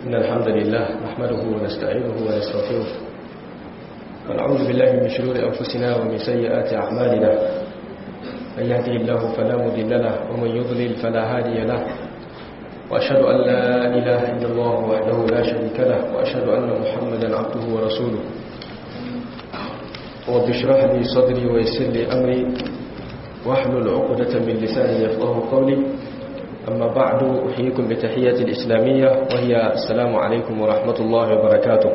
إن الحمد لله نحمده ونستعينه ونستغفره ونعوذ بالله من شرور أنفسنا ومن سيئات أعمالنا من يهده الله فلا مضل له ومن يضلل فلا هادي له وأشهد أن لا إله إلا الله وحده لا شريك له وأشهد أن محمدا عبده ورسوله رب اشرح لي صدري ويسر لي أمري واحلل عقدة من لساني يفقه قولي أما بعد أحييكم بتحية الإسلامية وهي السلام عليكم ورحمة الله وبركاته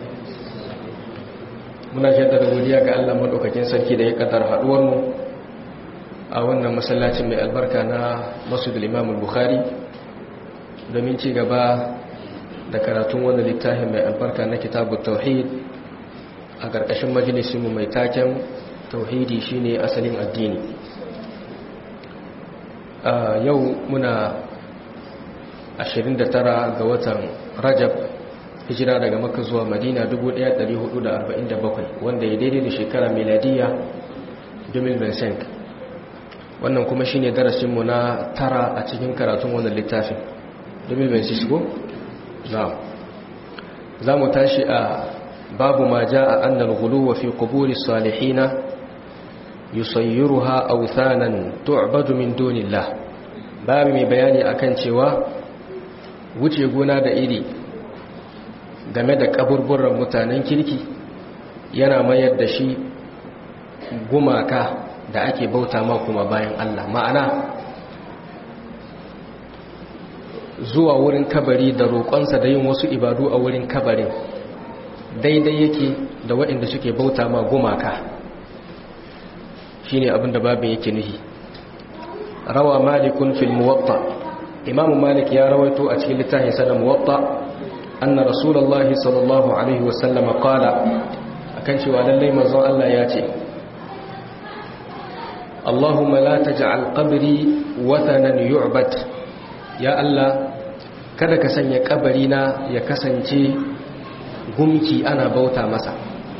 muna jaddada godiya ga Allah madaukakin sarki da ya kaddara haduwar mu a wannan masallacin mai albarka na Masjidul Imam Bukhari domin ci gaba da karatun wannan littafin mai albarka na Kitabut Tauhid a ƙarƙashin majalisin mu mai taken tauhidi shine asalin addini yau muna 29 ga watan Rajab hijira daga makka zuwa madina 1447 wanda ya daidai da shekara miladiya 2025 wannan kuma shine darasinmu na tara a cikin karatun wannan littafin 2026 ko? za mu tashi a babu ma ja a annal guluwa fi kuburi salihina yusayyiruha authanan tu'badu min dunillah babu mai bayani akan cewa wuce gona da iri game da kaburburan mutanen kirki yana mayar da shi gumaka da ake bauta ma kuma bayan Allah ma'ana zuwa wurin kabari da roƙonsa da yin wasu ibadu a wurin kabarin daidai yake da waɗanda suke bauta ma gumaka shine abin da babin yake nuhi rawa malikun fil muwatta imamu malik ya rawaito a cikin littafin sa muwatta أن رسول الله صلى الله عليه وسلم قال أكن شوى للي مزون الله ياتي اللهم لا تجعل قبري وثنا يعبد يا الله kada ka sanya kabarina ya kasance gumki ana bauta masa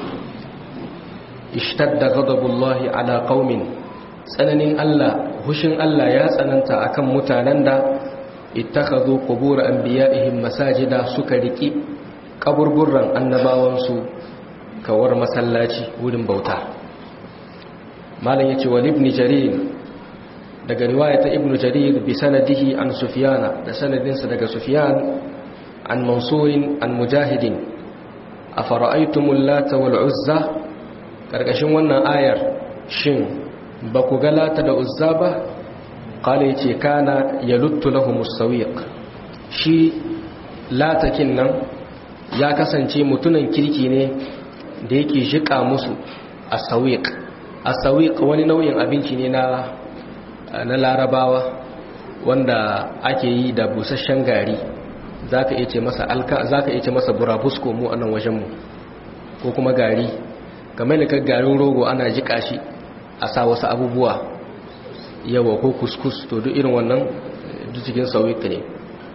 ishtadda ghadabullahi ala qaumin tsananin Allah hushin Allah ya tsananta akan mutanen da ittakhadhu qubur anbiya'ihim masajida suka riki kaburburran annabawansu kawar masallaci wurin bauta malam yace wal ibn jarir daga riwaya ta ibn jarir bi sanadihi an sufyana da sanadinsa daga sufyan an mansurin an mujahidin afara'aytumul lata wal uzza karkashin wannan ayar shin ba ku ga lata da uzza ba kala ya ce kana ya luttu lahumus sawiq shi latakin nan ya kasance mutunan kirki ne da yake jika musu a sawiq a sawiq wani nau'in abinci ne na na larabawa wanda ake yi da busasshen gari zaka iya ce masa alka zaka iya ce masa burabusko mu anan wajen mu ko kuma gari kamar da garin rogo ana jika shi a sa wasu abubuwa yawa ko kuskus to duk irin wannan duk cikin sauwika ne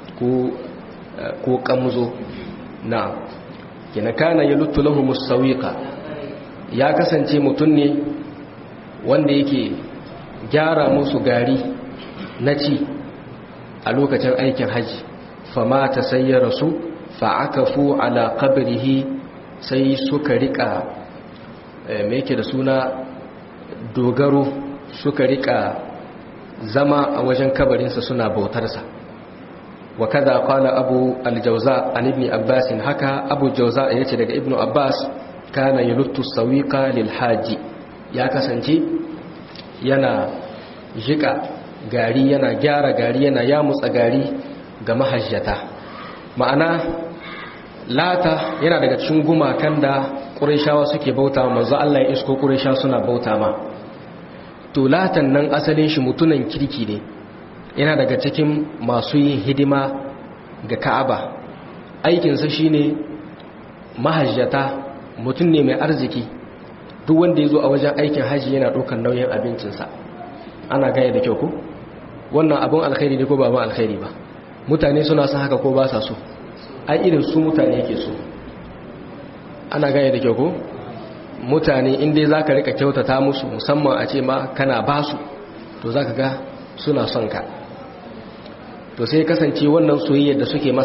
ko kamzo na kina kana ya lutu lahumus sauwika ya kasance mutum ne wanda yake gyara musu gari na ci a lokacin aikin haji fama ta sayyara su fa'akafu ala qabrihi sai suka rika me yake da suna dogaro suka rika zama a wajen kabarinsa suna bautarsa wa kada qala abu al-jawza an ibn abbas haka abu jawza yace daga ibnu abbas kana yuluttu sawiqa lil haji ya kasance yana jika gari yana gyara gari yana yamutsa gari ga mahajjata ma'ana lata yana daga cikin gumakan da qurayshawa suke bauta manzo Allah ya isko qurayshawa suna bauta ma tulatan nan asalin shi mutunan kirki ne yana daga cikin masu yin hidima ga ka'aba aikinsa shine mahajjata mutum ne mai arziki duk wanda ya zo a wajen aikin hajji yana ɗaukar nauyin abincinsa ana gaya da kyau ko wannan abin alkhairi ne ko ba alkhairi ba mutane suna son haka ko ba sa so ai irin su mutane yake so ana gaya da kyau ko mutane inda za ka rika kyautata musu musamman a ce ma kana ba su to za ka ga suna son ka to sai kasance wannan soyayyar da suke masa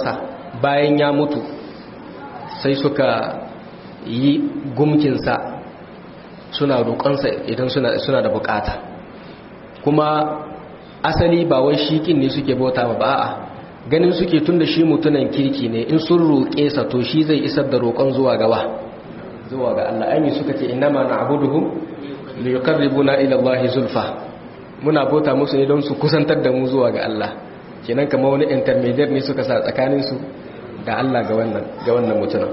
bayan ya mutu sai suka yi gumkinsa suna roƙonsa idan suna da bukata kuma asali ba wai shikin ne suke bauta ba a'a ganin suke tun da shi mutunan kirki ne in sun roƙe sa to shi zai isar da roƙon zuwa gaba zuwa ga Allah aimi suka ce innama na'buduhum li yuqarribuna ila Allah zulfa muna bauta musu ne don su kusantar da mu zuwa ga Allah kenan kamar wani intermediate ne suka sa tsakanin su da Allah ga wannan ga wannan mutunan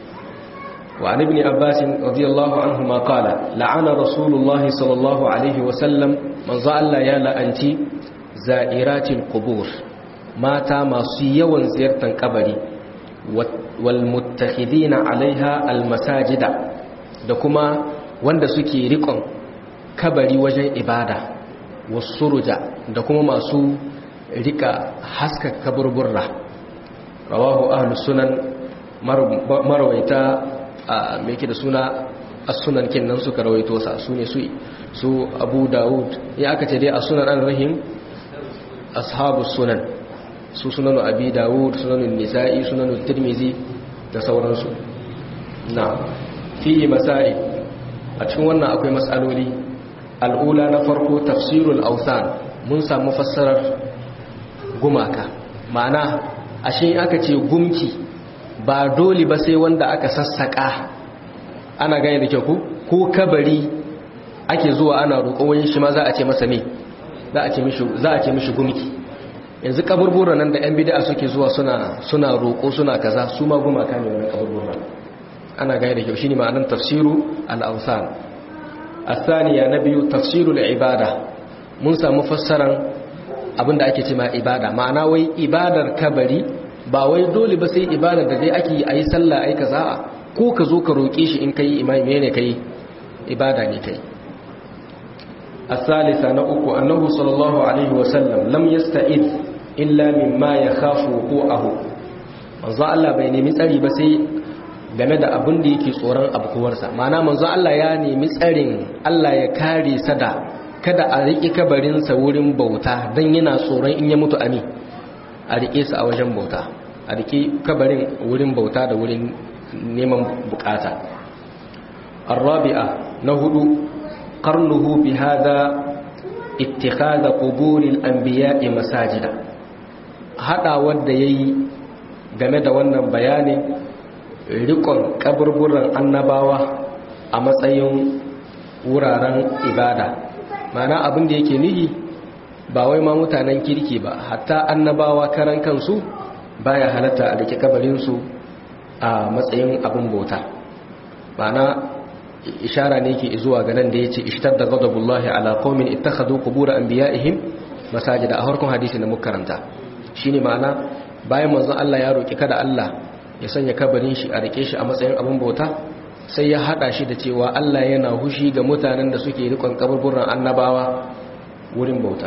wa an ibn abbas radiyallahu anhu ma qala la'ana rasulullahi sallallahu alaihi wa sallam manzo Allah ya la'anci za'iratil qubur mata masu yawan ziyartar kabari walmuttakhidina alaiha almasajida da kuma wanda suke rikon kabari wajen ibada wasuruja da kuma masu rika haska kaburburra rawahu ahlus sunan marwaita a meke da suna as-sunan kinnan suka rawaito sa sune su su Abu Dawud ya aka ce dai as-sunan an-rahim ashabus sunan su sunanu abi dawud sunanu nisa'i sunanu tirmizi da sauransu na fi masai a cikin wannan akwai matsaloli al'ula na farko tafsirul ausan mun samu fassarar gumaka ma'ana ashe aka ce gumki ba dole ba sai wanda aka sassaka ana gane da kyau ko kabari ake zuwa ana roƙo wani shi ma za a ce masa ne za a ce mishi gumki yanzu kaburbura nan da yan bid'a suke zuwa suna suna roƙo suna kaza su ma gumaka ne wannan kaburbura ana gaya da kyau shine ma'anar tafsiru al-awsan athaniya na biyu tafsirul ibada mun samu fassaran abinda ake cewa ibada ma'ana wai ibadar kabari ba wai dole ba sai ibadar da dai ake yi ayi sallah ayi kaza ko ka zo ka roƙe shi in kai imami ne kai ibada ne kai الثالثة نأكو أنه صلى الله عليه وسلم لم يستعذ illa mimma ya khafu wuqu'ahu manzo Allah bai nemi tsari ba sai game da abin da yake tsoron abkuwarsa ma'ana manzo Allah ya nemi tsarin Allah ya kare sa da kada a riƙe kabarin sa wurin bauta dan yana tsoron in ya mutu ami a riƙe sa a wajen bauta a riƙe kabarin wurin bauta da wurin neman bukata الرابعة نهد قرنه بهذا اتخاذ قبور الأنبياء مساجدا haɗawar da ya yi game da wannan bayanin rikon kaburburan annabawa a matsayin wuraren ibada mana abin da yake nihi ba wai ma mutanen kirki ba hatta annabawa karan kansu baya halatta a rike kabarinsu a matsayin abin bauta mana ishara ne ke zuwa ga nan da ya ce ishtar da gadabullahi ala qaumin ittakhadhu qubur anbiya'ihim masajida a harkon hadisi na mukaranta shine ma'ana bayan manzon Allah ya roki kada Allah ya sanya kabarin shi a rike shi a matsayin abin bauta sai ya hada shi da cewa Allah yana hushi ga mutanen da suke rikon kaburburan annabawa wurin bauta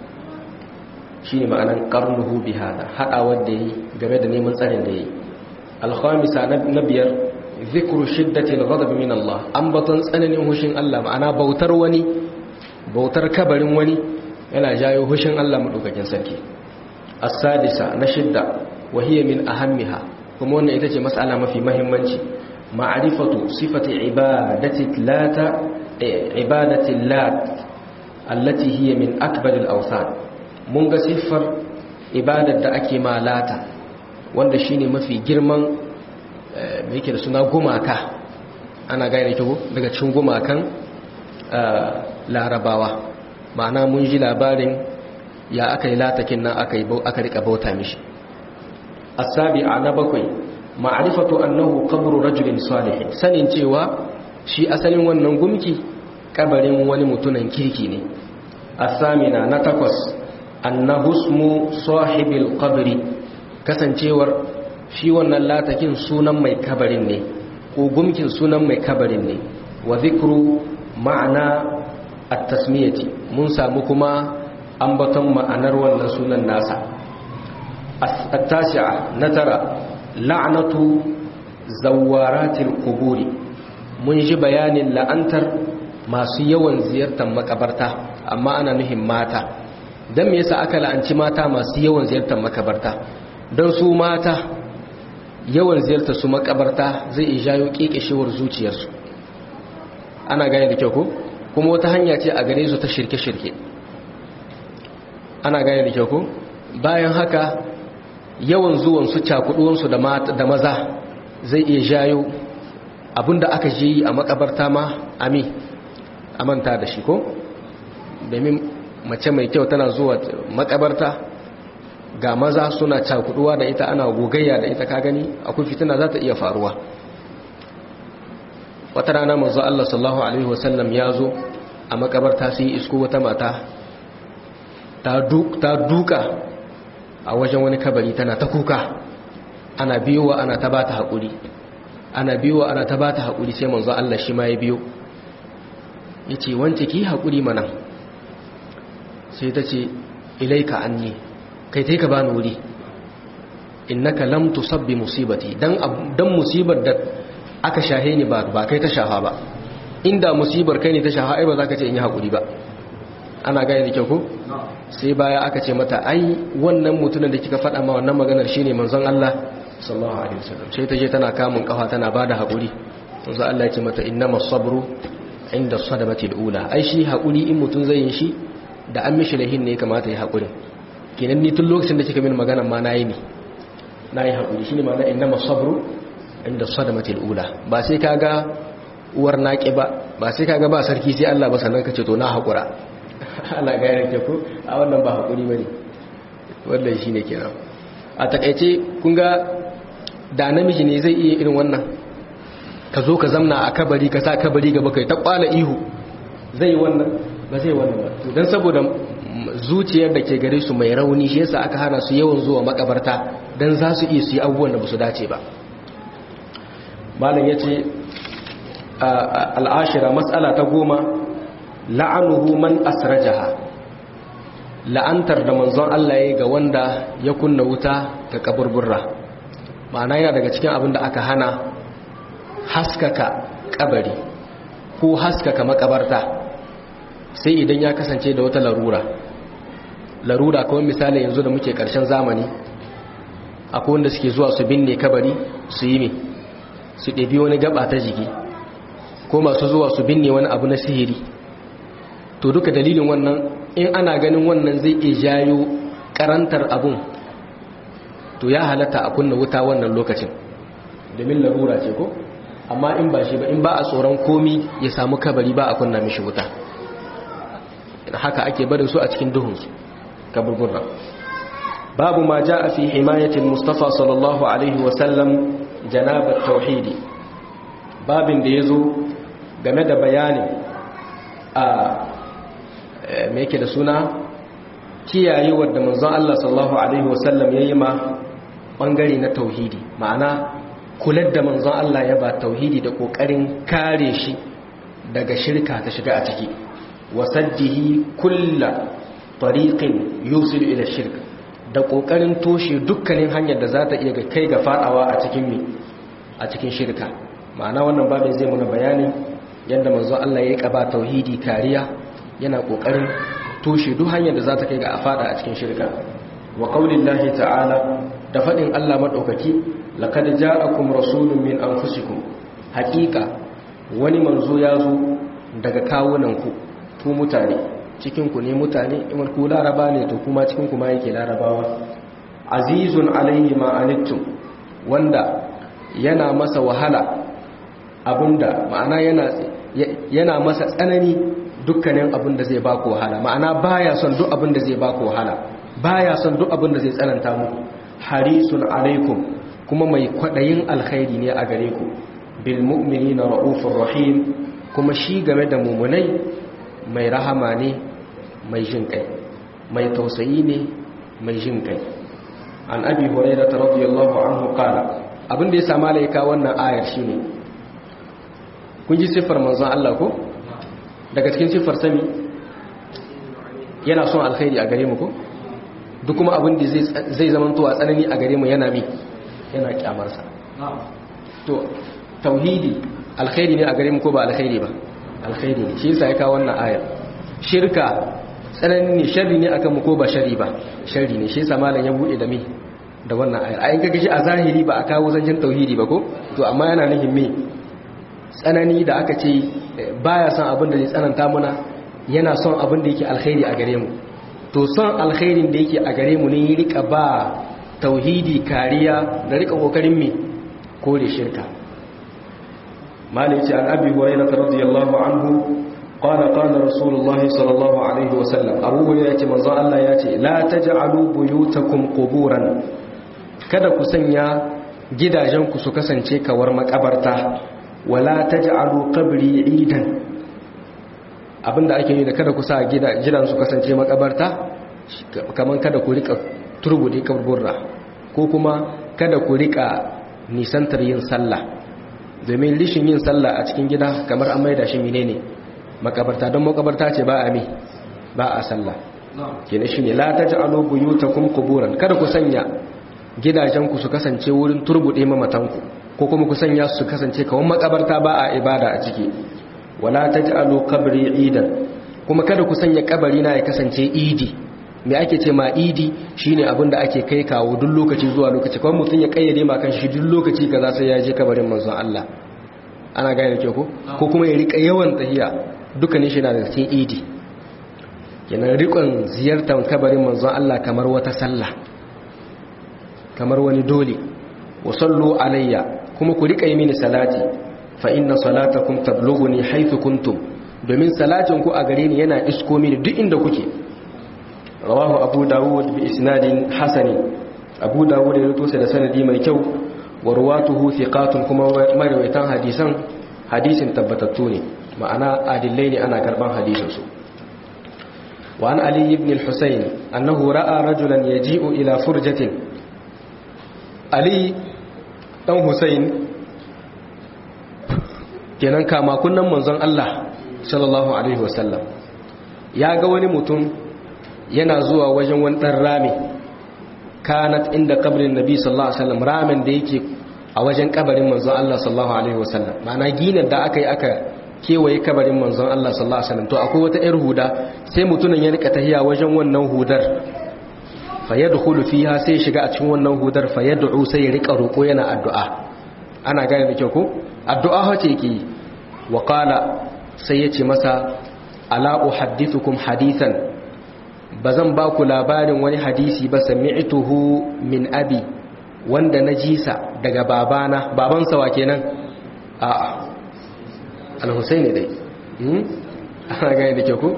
shine ma'anan qarnuhu bi hada hadawar da yi game da neman tsarin da yi al-khamisa na biyar zikru shiddati al-ghadab min Allah ambaton tsananin hushin Allah ma'ana bautar wani bautar kabarin wani yana jayo hushin Allah madaukakin sarki as-sadisa na shidda wa hiya min ahammiha kuma wannan ita ce mas'ala mafi muhimmanci ma'rifatu sifati ibadati lata ibadati lat allati hiya min akbar al-awthan mun ga siffar ibadar da ake ma lata wanda shine mafi girman mai yake da suna gumaka ana gane kyau daga cikin gumakan larabawa ma'ana mun ji labarin ya aka yi latakin nan aka rika bauta mishi asabi'a na bakwai ma'arifatu annahu qabru rajulin salihin sanin cewa shi asalin wannan gumki kabarin wani mutunan kirki ne asamina na takwas annahu ismu sahibil qabri kasancewar shi wannan latakin sunan mai kabarin ne ko gumkin sunan mai kabarin ne wa zikru ma'ana at-tasmiyati mun samu kuma ambaton ma'anar wannan sunan nasa at-tasi'a natara la'natu zawaratil quburi mun ji bayanin la'antar masu yawan ziyartar makabarta amma ana nuhin mata dan me yasa aka la'anci mata masu yawan ziyartar makabarta don su mata yawan ziyartar su makabarta zai iya jayo kekeshewar zuciyarsu ana gane da kyau ko kuma wata hanya ce a gare su ta shirke-shirke ana gane da kyau ko bayan haka yawan zuwan su cakuduwan su da maza zai iya jayo abinda aka je yi a makabarta ma ami a manta da shi ko domin mace mai kyau tana zuwa makabarta ga maza suna cakuduwa da ita ana gogayya da ita ka gani akwai fitina za ta iya faruwa wata rana manzo Allah sallallahu alaihi wasallam ya zo a makabarta sai isko wata mata ta duka a wajen wani kabari tana ta kuka ana biyowa ana ta bata haƙuri ana biyowa ana ta bata haƙuri sai manzo Allah shi ma ya biyo yace wance ki haƙuri mana sai ta ce ilaika anni kai tai ka bani wuri innaka lam tusabbi musibati dan dan musibar da aka shahe ni ba ba kai ta shafa ba inda musibar kai ne ta shafa ai ba za ka ce in yi haƙuri ba ana gane da kyau ko sai baya aka ce mata ai wannan mutumin da kika faɗa ma wannan maganar shine manzon Allah sallallahu alaihi wasallam sai ta je tana kamun kafa tana bada haƙuri manzon Allah ya ce mata innamas sabru inda sadamati alula ai shi haƙuri in mutun zai yin shi da an mishi lahin ne kamata ya haƙuri kenan ni tun lokacin da kika min maganar ma nayi ne nayi haƙuri shine ma'ana innamas sabru inda sadamati alula ba sai kaga uwar naƙi ba ba sai kaga ba sarki sai Allah ba sannan ka ce to na haƙura Allah ga yarke ku a wannan ba hakuri bane wannan shine kenan a takeice kun ga da namiji ne zai iya irin wannan ka zo ka zamna a kabari ka sa kabari gaba kai ta kwala ihu zai wannan ba zai wannan ba to dan saboda zuciyar da ke gare su mai rauni shi yasa aka hana su yawan zuwa makabarta dan za su iya su yi abubuwan da ba su dace ba malam yace al'ashira mas'ala ta goma la'anuhu man asrajaha la'antar da manzon Allah ya ga wanda ya kunna wuta ga kaburburra ma'ana yana daga cikin abin da aka hana haskaka kabari ko haskaka makabarta sai idan ya kasance da wata larura larura kawai misali yanzu da muke karshen zamani akwai wanda suke zuwa su binne kabari su yi me su ɗabi wani gaba ta jiki ko masu zuwa su binne wani abu na sihiri to duka dalilin wannan in ana ganin wannan zai iya jayo karantar abun to ya halatta a kunna wuta wannan lokacin domin larura ce ko amma in ba shi ba in ba a tsoron komi ya samu kabari ba a kunna mishi wuta haka ake barin su a cikin duhunsu kaburburra babu ma ja a fi himayatin mustafa sallallahu alaihi wasallam janabar tauhidi babin da ya zo game da bayanin a mai yake da suna kiyaye wadda manzon Allah sallallahu alaihi wasallam ya yi ma bangare na tauhidi ma'ana kular da manzon Allah ya ba tauhidi da kokarin kare shi daga shirka ta shiga a ciki wasajjihi kulla tariqin yusil ila shirk da kokarin toshe dukkanin hanyar da za ta iya kai ga fadawa a cikin mi a cikin shirka ma'ana wannan babin zai muna bayanin yadda manzon Allah ya kaba tauhidi kariya yana kokarin toshe duk hanyar da za ta kai ga afada a cikin shirka wa qaulillahi ta'ala da fadin Allah madaukaki laqad ja'akum rasulun min anfusikum haqiqa wani manzo ya zo daga kawunanku ku mutane cikin ku ne mutane in ku laraba ne to kuma cikin ku ma yake larabawa azizun alaihi ma anittum wanda yana masa wahala abinda ma'ana yana yana masa tsanani dukkanin abin da zai ba ku wahala ma'ana baya son duk abin da zai ba ku wahala baya son duk abin da zai tsananta muku harisun alaikum kuma mai kwadayin alkhairi ne a gare ku bil mu'minina raufur rahim kuma shi game da mumunai mai rahama ne mai jin kai mai tausayi ne mai jin kai an abi hurairah radiyallahu anhu qala abin da ya sa malaika wannan ayar shine kun ji siffar manzon Allah ko daga cikin siffar sami yana son alkhairi a gare mu ko duk kuma abin da zai zamanto a tsanani a gare mu yana mi yana kyamarsa to tauhidi alkhairi ne a gare mu ko ba alkhairi ba alkhairi ne shi yasa ya kawo wannan aya shirka tsanani ne sharri ne akan mu ko ba sharri ba sharri ne shi yasa malam ya bude da mi da wannan ayar ayin kaga shi a zahiri ba a kawo zancen tauhidi ba ko to amma yana nufin me tsanani da aka ce baya son abin da zai tsananta muna yana son abin da yake alkhairi a gare mu to son alkhairin da yake a gare mu ne ya rika ba tauhidi kariya da rika kokarin me kore shirka malici an abi hurairah radiyallahu anhu qala qala rasulullahi sallallahu alaihi wasallam abu hurairah yace manzo Allah yace la taj'alu buyutakum quburan kada ku sanya gidajenku su kasance kawar makabarta wala taj'alu qabri idan abinda ake yi da kada ku sa gidan su kasance makabarta kaman kada ku rika turbude kaburburra ko kuma kada ku rika nisantar yin sallah domin rishin yin sallah a cikin gida kamar an maida shi menene makabarta don makabarta ce ba a mi ba a sallah kenan shine la taj'alu buyutakum quburan kada ku sanya gidajenku su kasance wurin turbude mamatanku ko kuma ku sanya su kasance kawai makabarta ba a ibada a ciki wala taj'alu qabri idan kuma kada ku sanya kabari na ya kasance idi me ake ce ma idi shine abin da ake kai kawo duk lokaci zuwa lokaci kawai mutum ya kayyade ma kan shi duk lokaci kaza sai ya je kabarin manzon Allah ana gane ke ko ko kuma ya rika yawan tahiya dukkanin shi na da cikin idi kenan rikon ziyartar kabarin manzon Allah kamar wata sallah kamar wani dole wa sallu alayya kuma ku rika yi mini salati fa inna salatakum tablughuni haythu kuntum domin salatin ku a gare ni yana isko mini duk inda kuke rawahu abu dawud bi isnadin hasani abu dawud ya rubuta da sanadi mai kyau wa ruwatuhu thiqatun kuma marawaitan hadisan hadisin tabbatattu ne ma'ana adillai ne ana karban hadisin su wa an ali ibn al-husayn annahu ra'a rajulan yaji'u ila furjatin ali dan husayn kenan kama kunnan manzon Allah sallallahu alaihi wasallam ya ga wani mutum yana zuwa wajen wani dan rami kanat inda kabrin nabi sallallahu alaihi wasallam ramin da yake a wajen kabarin manzon Allah sallallahu alaihi wasallam ma'ana ginin da aka yi aka kewaye kabarin manzon Allah sallallahu alaihi wasallam to akwai wata yar huda sai mutumin ya rika tahiya wajen wannan hudar fayadkhulu fiha sai shiga a cikin wannan hudar fayad'u sai ya rika roko yana addu'a ana gane da kyau ko addu'a hace yake wa qala sai yace masa ala uhaddithukum hadithan bazan ba ku labarin wani hadisi ba sami'tuhu min abi wanda na jisa daga babana babansa wa kenan a'a al-husaini dai hmm ana gane da kyau ko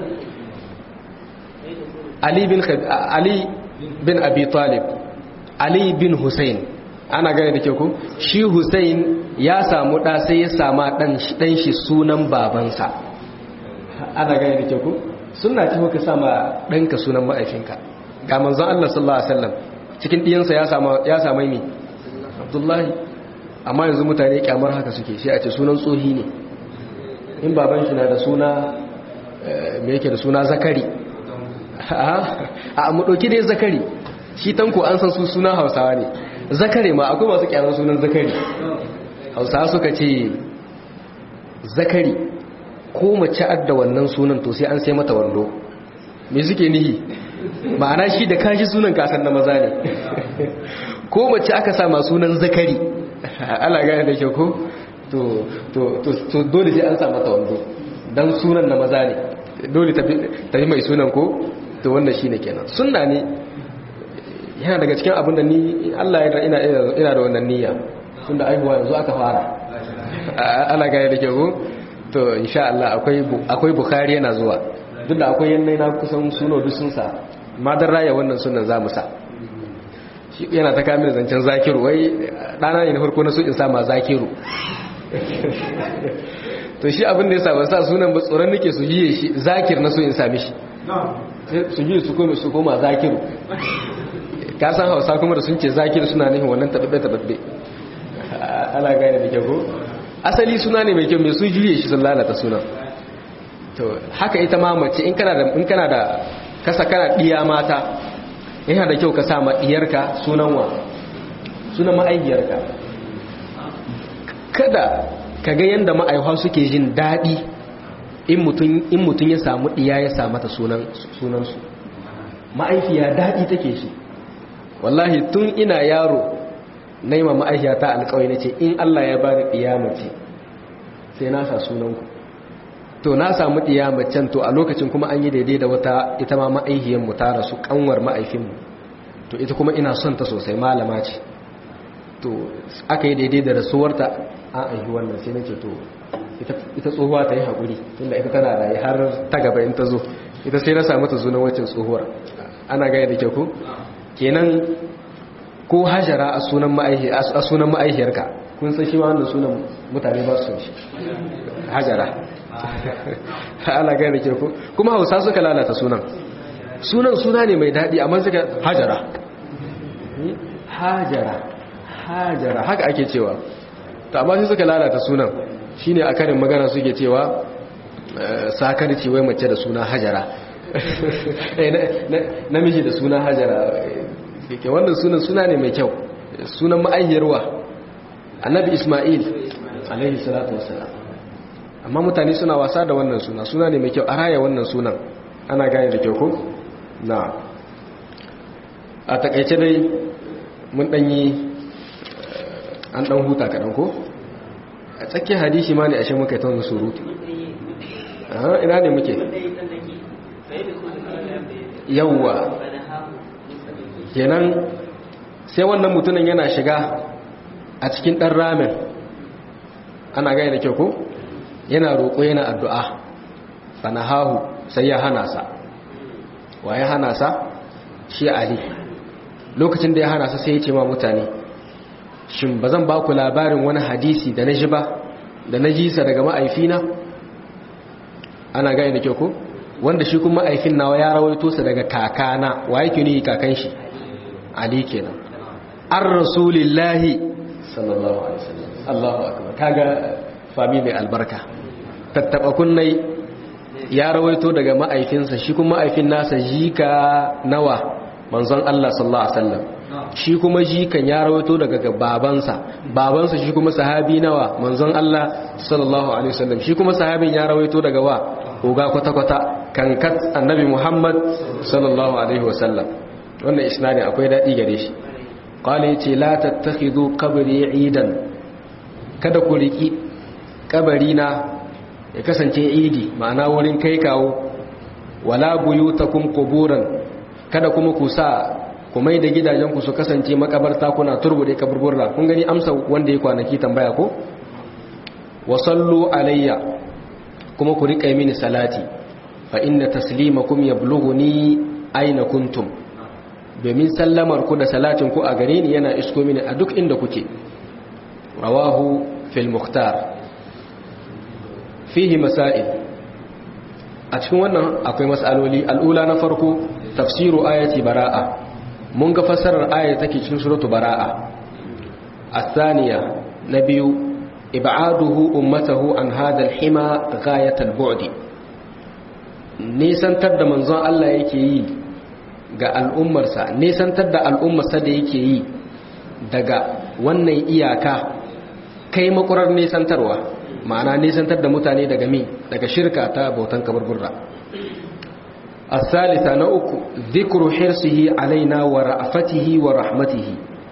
ali bin ali bin abi talib ali bin husain ana gane da ke ku shi husain ya samu ɗa sai ya sama ɗan shi sunan babansa ana gane da ke ku suna ce ka sama ɗanka sunan ma'aifinka ga manzon Allah sallallahu Alaihi wasallam cikin ɗiyansa ya sama mi abdullahi amma yanzu mutane kyamar haka suke shi a ce sunan tsohi ne in baban shi na da suna me yake da suna zakari a mu ɗauki dai zakari shi tanko an san su suna hausawa ne zakare ma akwai masu kyamar sunan zakari hausawa suka ce zakari ko mace adda wannan sunan to sai an sai mata wando me suke nihi ma'ana shi da kashi sunan kasan na maza ne ko mace aka sa ma sunan zakari ala gane da ke ko to dole sai an sa mata wando don sunan na maza ne dole tafi mai sunan ko to wannan shine kenan sunna ne yana daga cikin abin da ni Allah ya ina ina da wannan niyya tunda aihuwa yanzu aka fara ana gaya da kyau to insha Allah akwai akwai bukhari yana zuwa duk da akwai yannai na kusan suno duk sun sa madar raya wannan sunan zamu sa shi yana ta kamin zancen zakiru wai dana ne na farko na so in sa ma zakiru to shi abin da ya sa ban sa sunan ba tsoron nake su yi shi zakir na so in sami shi su yi su koma su koma zakiru ka san hausa kuma da sun ce zakiru suna nufin wannan tababbe tababbe ana gane da kyau asali suna ne mai kyau mai su juye shi sun lalata sunan to haka ita ma mace in kana da in kana da kasa kana diya mata yana da kyau ka sa ma diyarka sunan wa sunan ma'aikiyarka kada ka ga yanda ma'aihuwa suke jin daɗi in mutum ya samu ɗiya ya samu ta sunansu ma'aifiya daɗi take shi wallahi tun ina yaro na yi ma ma'aihiyata alkawai na ce in Allah ya bani ɗiyamace sai na sa sunanku to na samu ɗiyamacen to a lokacin kuma an yi daidai da wata ita ma ma'aihiyanmu ta rasu kanwar ma'aifinmu to ita kuma ina son ta sosai malama ce to aka yi daidai da rasuwarta an aihi wannan sai na ce to ita tsohuwa ta yi haƙuri tunda ita tana da har ta gaba in ta zo ita sai na samu ta zunan wacin tsohuwar ana gaya da ke ku kenan ko hajara a sunan ma'aihiyarka kun san shi ma wanda sunan mutane ba su shi hajara ana gaya da ke ku kuma hausa suka lalata sunan sunan suna ne mai daɗi amma suka hajara hajara hajara haka ake cewa ta amma sai suka lalata sunan shine a karin magana suke cewa sakarci wai mace da suna hajara namiji da suna hajara ke wannan sunan suna ne mai kyau sunan ma'ayyarwa annabi ismail alaihi salatu wassalam amma mutane suna wasa da wannan suna suna ne mai kyau a raya wannan sunan ana gane da kyau ko na a takaice dai mun danyi an dan huta kaɗan ko a tsakiyar hadisi ma ne ashe muka yi ta wani surutu ina ne muke yawwa kenan sai wannan mutumin yana shiga a cikin ɗan ramen ana gaya da kyau ko yana roƙo yana addu'a fanahahu sai ya hana sa wa ya hana sa shi ali lokacin da ya hana sa sai ya ce ma mutane shin ba zan ba ku labarin wani hadisi da na ji ba da na ji sa daga ma'aifina ana gaya da kyau ko wanda shi kuma ma'aifin nawa ya rawaito sa daga kakana wa yake ni kakan shi ali kenan an rasulillahi sallallahu alaihi wasallam Allahu akbar kaga fami mai albarka tattaba kunnai ya rawaito daga ma'aifinsa shi kuma ma'aifin nasa jika nawa manzon Allah sallallahu alaihi wasallam shi kuma jikan ya rawaito daga babansa babansa shi kuma sahabi nawa manzon Allah sallallahu alaihi wasallam shi kuma sahabin ya rawaito daga wa uga kwata-kwata kankat annabi Muhammad sallallahu alaihi wasallam wannan isnadi akwai dadi gare shi qala yace la tattakhidu qabri idan kada ku riki kabari na ya kasance idi ma'ana wurin kai kawo wala buyutakum quburan kada kuma ku sa ku mai da gidajenku su kasance makabarta kuna turbude kaburburra kun gani amsa wanda ya kwanaki tambaya ko wa sallu alayya kuma ku rika mini salati fa inna taslimakum yablughuni aina kuntum domin sallamar ku da salatin ku a gare ni yana isko mini a duk inda kuke rawahu fil mukhtar fihi masail a cikin wannan akwai mas'aloli al'ula na farko tafsiru ayati bara'a mun ga fassarar ayat take cikin suratu bara'a الثانية نبي إبعاده أمته عن هذا الحمى غاية البعد nisantar da manzon Allah yake yi ga al'ummarsa nisantar da al'ummarsa da yake yi daga wannan iyaka kai makurar nisantarwa ma'ana nisantar da mutane daga mi daga shirka ta bautan kaburburra الثالثة نأك ذكر حرصه علينا ورأفته ورحمته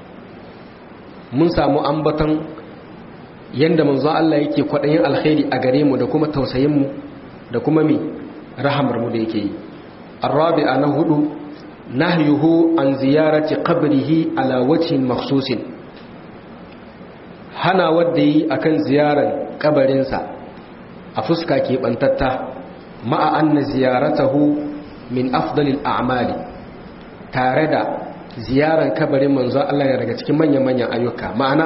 mun samu ambatan yanda manzo Allah yake kwadayin alkhairi a gare mu da kuma tausayin mu da kuma mi rahamar mu da yake yi arabi'a na hudu nahyuhu an ziyarati qabrihi ala wajhin makhsusin hana wanda yi akan ziyarar kabarinsa a fuska ke bantatta ma'a anna ziyaratahu min afdalil a'mali tare da ziyarar kabarin manzo Allah ya daga cikin manyan-manyan ayyuka ma'ana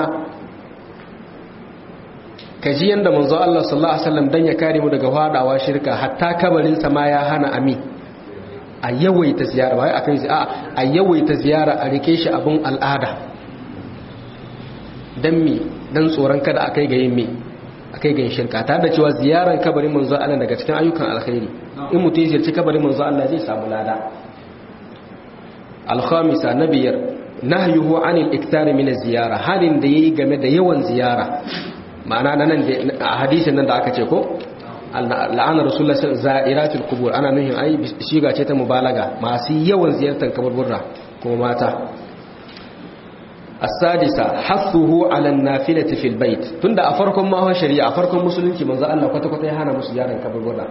kaji yanda manzo Allah sallallahu alaihi wasallam dan ya kare mu daga fadawa shirka hatta kabarin sa ma ya hana ami a yawaita ziyara wai akan a a yawaita ziyara a rike shi abun al'ada dan mi dan tsoron kada akai ga yin mi akai ga yin shirka tare da cewa ziyarar kabarin manzo Allah daga cikin ayyukan alkhairi in mutum ya ziyarci kabarin manzo Allah zai samu lada alkhamisa na biyar nahyuhu anil iktari min ziyara halin da yayi game da yawan ziyara ma'ana nan da hadisin nan da aka ce ko la'ana rasulullah za'iratul qubur ana nuhin ai shiga ce ta mubalaga masu yawan ziyartar kaburburra kuma mata as-sadisa hathuhu ala an-nafilati fil bait tunda a farkon ma shari'a a farkon musulunci manzo Allah kwata kwata ya hana musu ziyaran kaburbura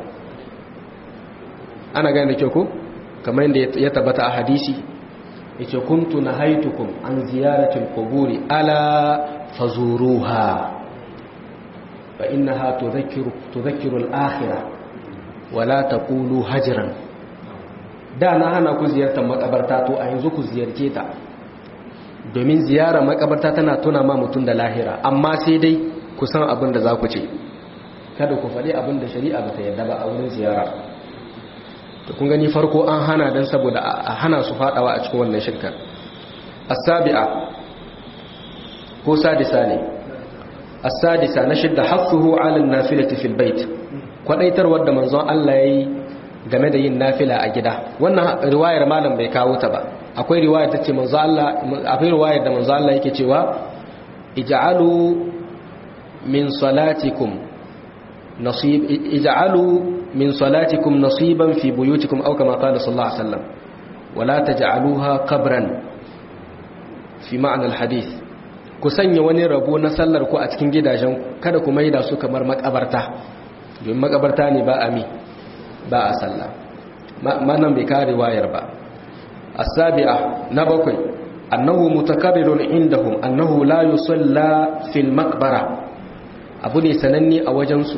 ana gane da kyau ko kamar yadda ya tabbata a hadisi yace kuntu nahaitukum an ziyarati al-quburi ala fazuruha fa innaha tudhakkiru tudhakkiru al-akhirah wala taqulu hajran da na hana ku ziyartar makabarta to a yanzu ku ziyarce ta domin ziyara makabarta tana tuna ma mutum da lahira amma sai dai ku san abin da za ku ce kada ku faɗi abin da shari'a ba ta yarda ba a wurin ziyara to kun gani farko an hana dan saboda a hana su fadawa a cikin wannan shirka as-sabi'a ko sadisa ne as-sadisa na shidda hafuhu 'ala an-nafilati fil bait kwadaitarwar da manzon Allah yayi game da yin nafila a gida wannan riwayar malam bai kawo ta ba akwai riwayar tace manzon Allah akwai riwayar da manzon Allah yake cewa ij'alu min salatikum nasib ij'alu min salatikum nasiban fi buyutikum aw kama qala sallallahu alaihi wasallam wala taj'aluha qabran fi ma'na alhadith ku sanya wani rabo na sallar ku a cikin gidajen kada ku maida su kamar makabarta domin makabarta ne ba a mi ba a sallah manan bai kare wayar ba as-sabi'a na bakwai annahu mutakarrirun indahum annahu la yusalla fil maqbara abu ne sananne a wajen su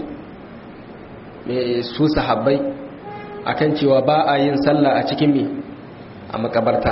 su sahabbai akan cewa ba a yin sallah a cikin mi a makabarta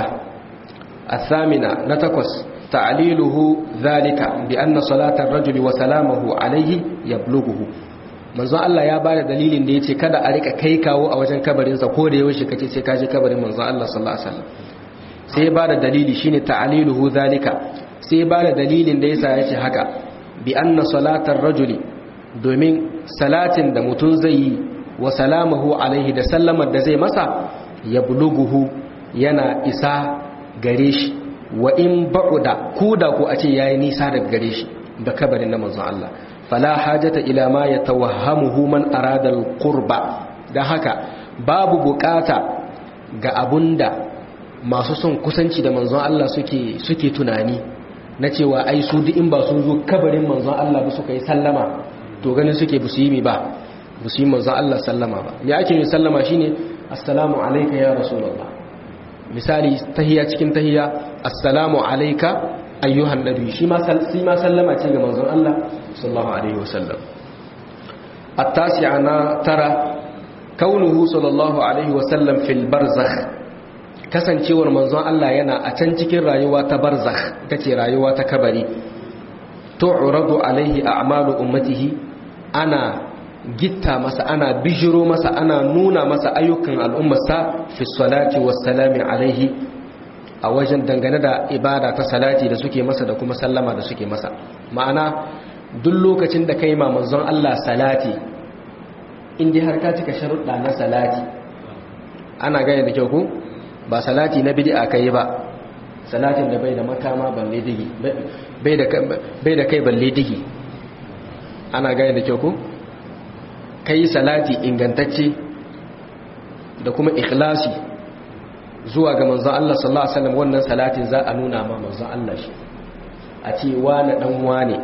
as-samina na takwas ta'liluhu zalika bi anna salata ar-rajuli wa salamahu alayhi yablughuhu manzon Allah ya bada dalilin da yace kada a rika kai kawo a wajen kabarin sa ko da yaushe kace sai ka je kabarin manzon Allah sallallahu alaihi wasallam sai ya bada dalili shine ta'liluhu zalika sai ya bada dalilin da yasa yace haka bi anna salata ar-rajuli domin salatin da mutum zai yi wa salamahu alaihi da sallamar da zai masa ya buluguhu yana isa gare shi wa in ba'uda ko da ku a ce yayi nisa daga gare shi da kabarin na manzon Allah fala hajata ila ma yatawahhamuhu man arada alqurba dan haka babu bukata ga abunda masu son kusanci da manzon Allah suke suke tunani na cewa ai su duk in ba sun zo kabarin manzon Allah ba suka yi sallama to ganin suke busu yi mi ba busu yi manzon Allah sallama ba me ake yin sallama shine assalamu alayka ya rasulullah misali tahiyya cikin tahiyya assalamu alayka ayyuhan nabi shi ma shi ma sallama ce ga manzon Allah sallallahu alaihi wasallam at-tasi'a na tara kaunuhu sallallahu alaihi wasallam fil barzakh kasancewar manzon Allah yana a can cikin rayuwa ta barzakh tace rayuwa ta kabari tu'radu alaihi a'malu ummatihi ana gitta masa ana bijiro masa ana nuna masa ayyukan al'ummarsa fi salati wassalami alaihi a wajen dangane da ibada ta salati da suke masa da kuma sallama da suke masa ma'ana duk lokacin da kai ma manzon Allah salati inda har ka cika sharuɗa na salati ana gane da kyau ku ba salati na bid'a kai ba salatin da bai da makama balle digi bai da kai balle digi ana gane da kyau ku kai salati ingantacce da kuma ikhlasi zuwa ga manzon Allah sallallahu alaihi wasallam wannan salatin za a nuna ma manzon Allah shi a ce wani dan wane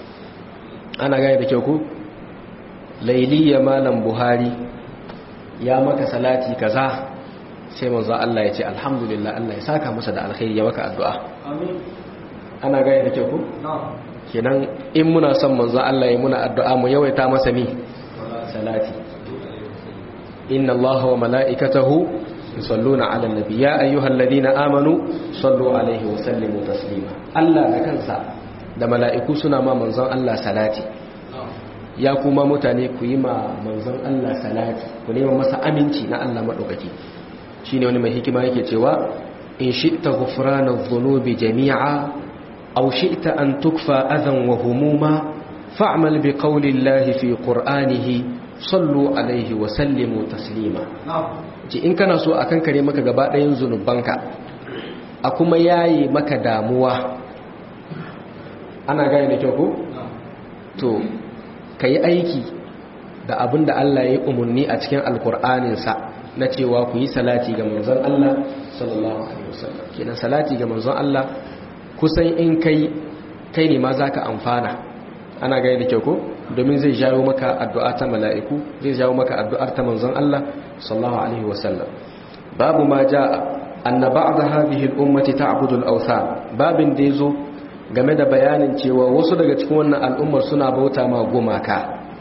ana gane da kyau ku lailiya malam buhari ya maka salati kaza sai manzon Allah ya ce alhamdulillah Allah ya saka masa da alkhairi ya maka addu'a amin ana gane da kyau ku kenan in muna son manzon Allah ya muna addu'a mu yawaita masa mi salati inna allaha wa mala'ikatahu yusalluna 'alan nabi ya ayyuhalladhina amanu sallu 'alaihi wa sallimu taslima Allah da kansa da mala'iku suna ma manzon Allah salati ya kuma mutane ku yi ma manzon Allah salati ku nema masa aminci na Allah madaukaki shine wani mai hikima yake cewa in shi'ta ghufrana adh-dhunubi jami'a aw shi'ta an tukfa adhan wa humuma fa'mal bi qawli Allah fi qur'anihi sallu alaihi wa sallimu taslima ce in kana so akan kare maka gaba ɗayan zunubanka a kuma yayi maka damuwa ana gane da kyau ko to ka yi aiki da abin da Allah ya yi umarni a cikin alkur'aninsa na cewa ku yi salati ga manzon Allah sallallahu alaihi wasallam kenan salati ga manzon Allah kusan in kai kai ne ma za ka amfana ana gaya da kyau ko domin zai jawo maka addu'a ta mala'iku zai jawo maka addu'ar ta manzon Allah sallallahu alaihi wasallam babu ma ja'a anna ba'da hadhihi al-ummati ta'budu al-awthan babin da yazo game da bayanin cewa wasu daga cikin wannan al'ummar suna bauta ma gumaka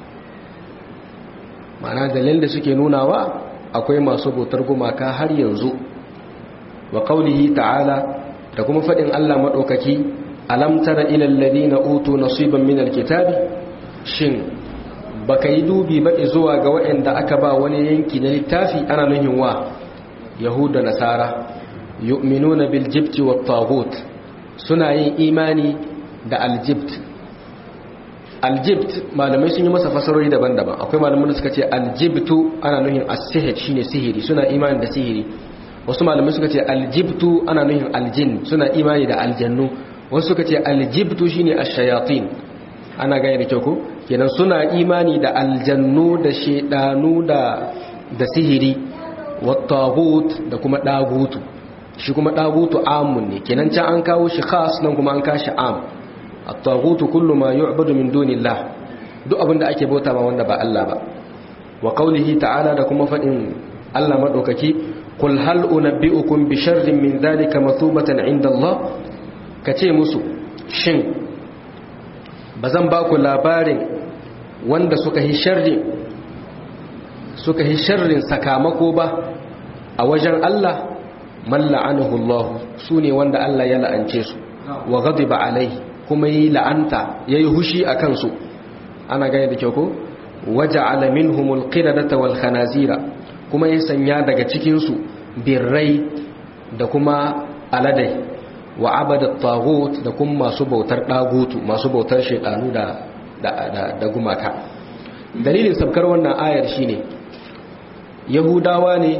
ma'ana dalilin da suke nunawa akwai masu bautar gumaka har yanzu wa qaulihi ta'ala da kuma fadin Allah madaukaki alam tara ila alladhina utu nasiban min alkitabi shin baka yi dubi ba zuwa ga waɗanda aka ba wani yanki na littafi ana nuhin wa yahuda nasara yu'minuna bil jibti wat taghut suna yin imani da aljibt aljibt malamai sun yi masa fasarori daban-daban akwai malamai da suka ce aljibtu ana nuhin as-sihir shine sihiri suna imani da sihiri wasu malamai suka ce aljibtu ana nuhin aljin suna imani da aljannu wasu suka ce aljibtu shine ash-shayatin ana gane da kyau ko kenan suna imani da aljannu da shedanu da da sihiri wat-taghut da kuma dagutu shi kuma dagutu amun ne kenan can an kawo shi khas nan kuma an kashi am at-taghutu kullu ma yu'badu min dunillah duk abinda ake bauta ma wanda ba Allah ba wa qawlihi ta'ala da kuma fadin Allah madaukaki qul hal unabbi'ukum bi sharrin min dhalika mathubatan 'inda Allah kace musu shin bazan ba ku labarin wanda suka yi sharri suka yi sharrin sakamako ba a wajen Allah man la'anahu Allah sune wanda Allah ya la'ance su wa ghadiba alaihi kuma yi la'anta yayi hushi akan su ana gane da kyau ko waja'ala minhumul qiradata wal khanazira kuma ya sanya daga cikin su birrai da kuma aladai wa abada taghut da kuma masu bautar dagutu masu bautar shedanu da da da gumaka dalilin sabkar wannan ayar shine yahudawa ne